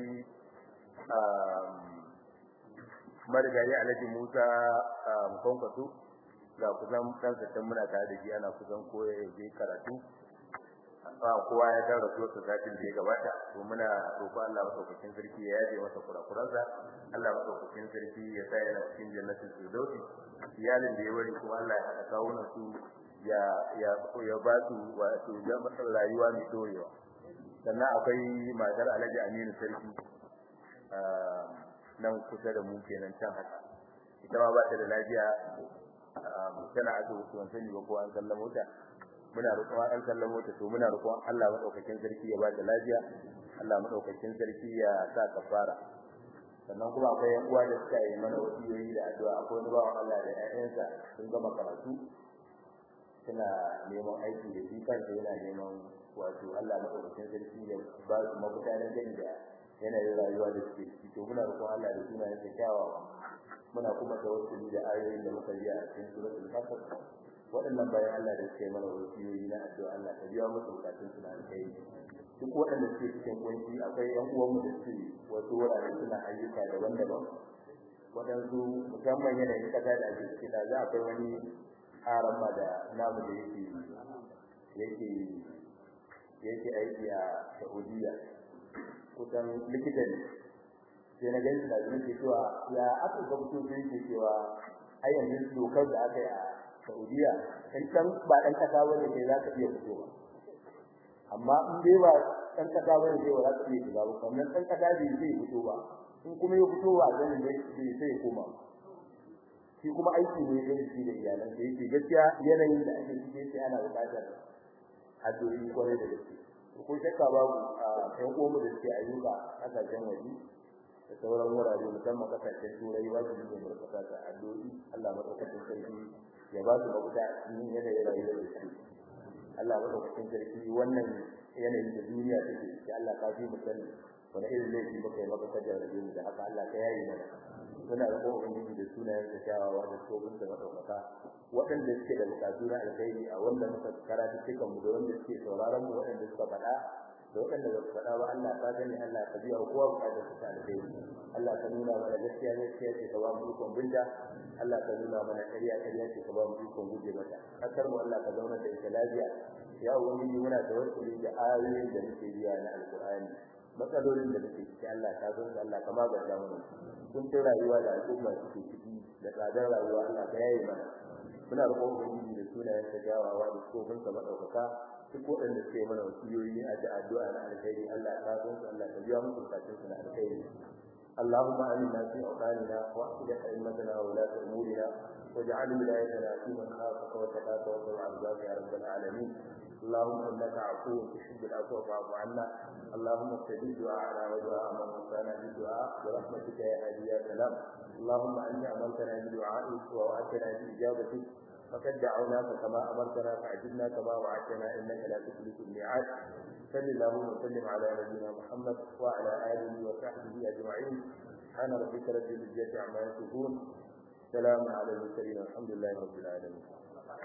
marigayi Alhaji Musa Mukonkwato ga kusan dan sattan muna tare da shi ana kusan koyar je karatu ba kowa ya ga rasuwar sa satin da ya gabata to muna roƙo Allah madaukakin sarki ya yaje masa kurakuransa Allah madaukakin sarki ya sa yana cikin jannatin firdausi iyalin da ya wari kuma Allah ya haɗa kawunan su ya ya ya ba su wato zaman rayuwa mai dorewa sannan akwai matar Alhaji Aminu sarki nan kusa da mu kenan can haka ita ma ba ta da lafiya tana asibiti ban sani ba ko an sallamo ta muna roƙon an sallamo ta to muna roƙon Allah madaukakin sarki ya ba ta lafiya Allah madaukakin sarki ya sa kafara sannan kuma akwai yan uwa da suka yi mana wasiyoyi da addu'a akwai wani bawan Allah da ƴaƴansa sun gama karatu suna neman aiki da shi kansa yana neman wato Allah madaukakin sarki ya ba su mafita na gani da yanayin rayuwa da suke ciki to muna roƙon Allah da sunayen sa kyawawa muna kuma tawassuli da ayoyin da muka yi a cikin suratul kasas waɗannan bayan Allah da suke mana wasiyoyi na addu'a Allah ka biya musu bukatun su na alkhairi duk waɗanda suke cikin kunci akwai ƴan uwanmu da suke wasu wurare suna ayyuka daban-daban waɗansu musamman yanayin ƙasa da ake ciki da za akwai wani haramma da namu da yake yake yake aiki a Saudiya kusan likita ne sai na gani da zuwa cewa ya aka ga mutum sai yake cewa ai yanzu dokar da aka yi a Saudiya in kan ba dan kasa bane sai za ka iya fitowa amma in dai ba dan kasa bane sai ba za ka iya shiga ba kamar dan kasa bai sai fito ba in kuma ya fito ba ganin da bai sai ya koma shi kuma aiki ne da shi da iyalan da yake gaskiya yanayin da ake cike sai ana buƙatar addu'o'i kwarai da gaske ko shakka babu a ɗan uwanmu da suke ayyuka kasashen waje da sauran wurare musamman kasashen turai wajibi ne mu rika ta addu'o'i Allah madaukakin sarki ya ba su mafita a cikin yanayin rayuwar da suke Allah madaukakin sarki wannan yanayin da duniya take ciki Allah ka fi mu sani wani irin laifi muka yi maka kajar da da haka Allah ka yayi mana muna da kokarin da sunayen da kyawawa da tsobin da madaukaka waɗanda suke da bukatu na alkhairi a wanda muka karatu cikin mu da wanda suke sauraron mu waɗanda suka faɗa da waɗanda ba su faɗa ba Allah ka gani Allah ka biya kowa bukatar su ta alkhairi Allah ka nuna mana gaskiya gaskiya ce ka ba mu ikon binta Allah ka nuna mana ƙarya ƙarya ce ka ba mu ikon guje mata kasar mu Allah ka zauna da ita lafiya ya ubangiji muna tawassuli da ayoyin da muke biya na alqur'ani matsalolin da muke ciki Allah ka zo Allah ka magance mu kun ta rayuwa da al'umma suke ciki da tsadar rayuwa Allah ka yaye mana muna roƙon ubangiji da sunayen sa jawawa da tsofin sa madaukaka duk waɗanda suke mana wasiyoyi a da addu'a na alkhairi Allah ka zo Allah ka biya musu bukatun su na alkhairi اللهم آمنا في أوطاننا وأصلح أئمتنا وولاة أمورنا واجعل ولايتنا في من خافك وتقاك واتبع رضاك يا رب العالمين اللهم انك عفو تحب العفو فاعف عنا اللهم استجب دعاءنا ودعاء من وصانا بالدعاء برحمتك يا هادي يا سلام اللهم انت امرتنا بدعائك ووعدتنا باجابتك فقد دعوناك كما امرتنا فعجبنا كما وعدتنا انك لا تخلف الميعاد صل اللهم وسلم على نبينا محمد وعلى اله وصحبه اجمعين سبحان ربك رب العزه عما يصفون سلام على المرسلين والحمد لله رب العالمين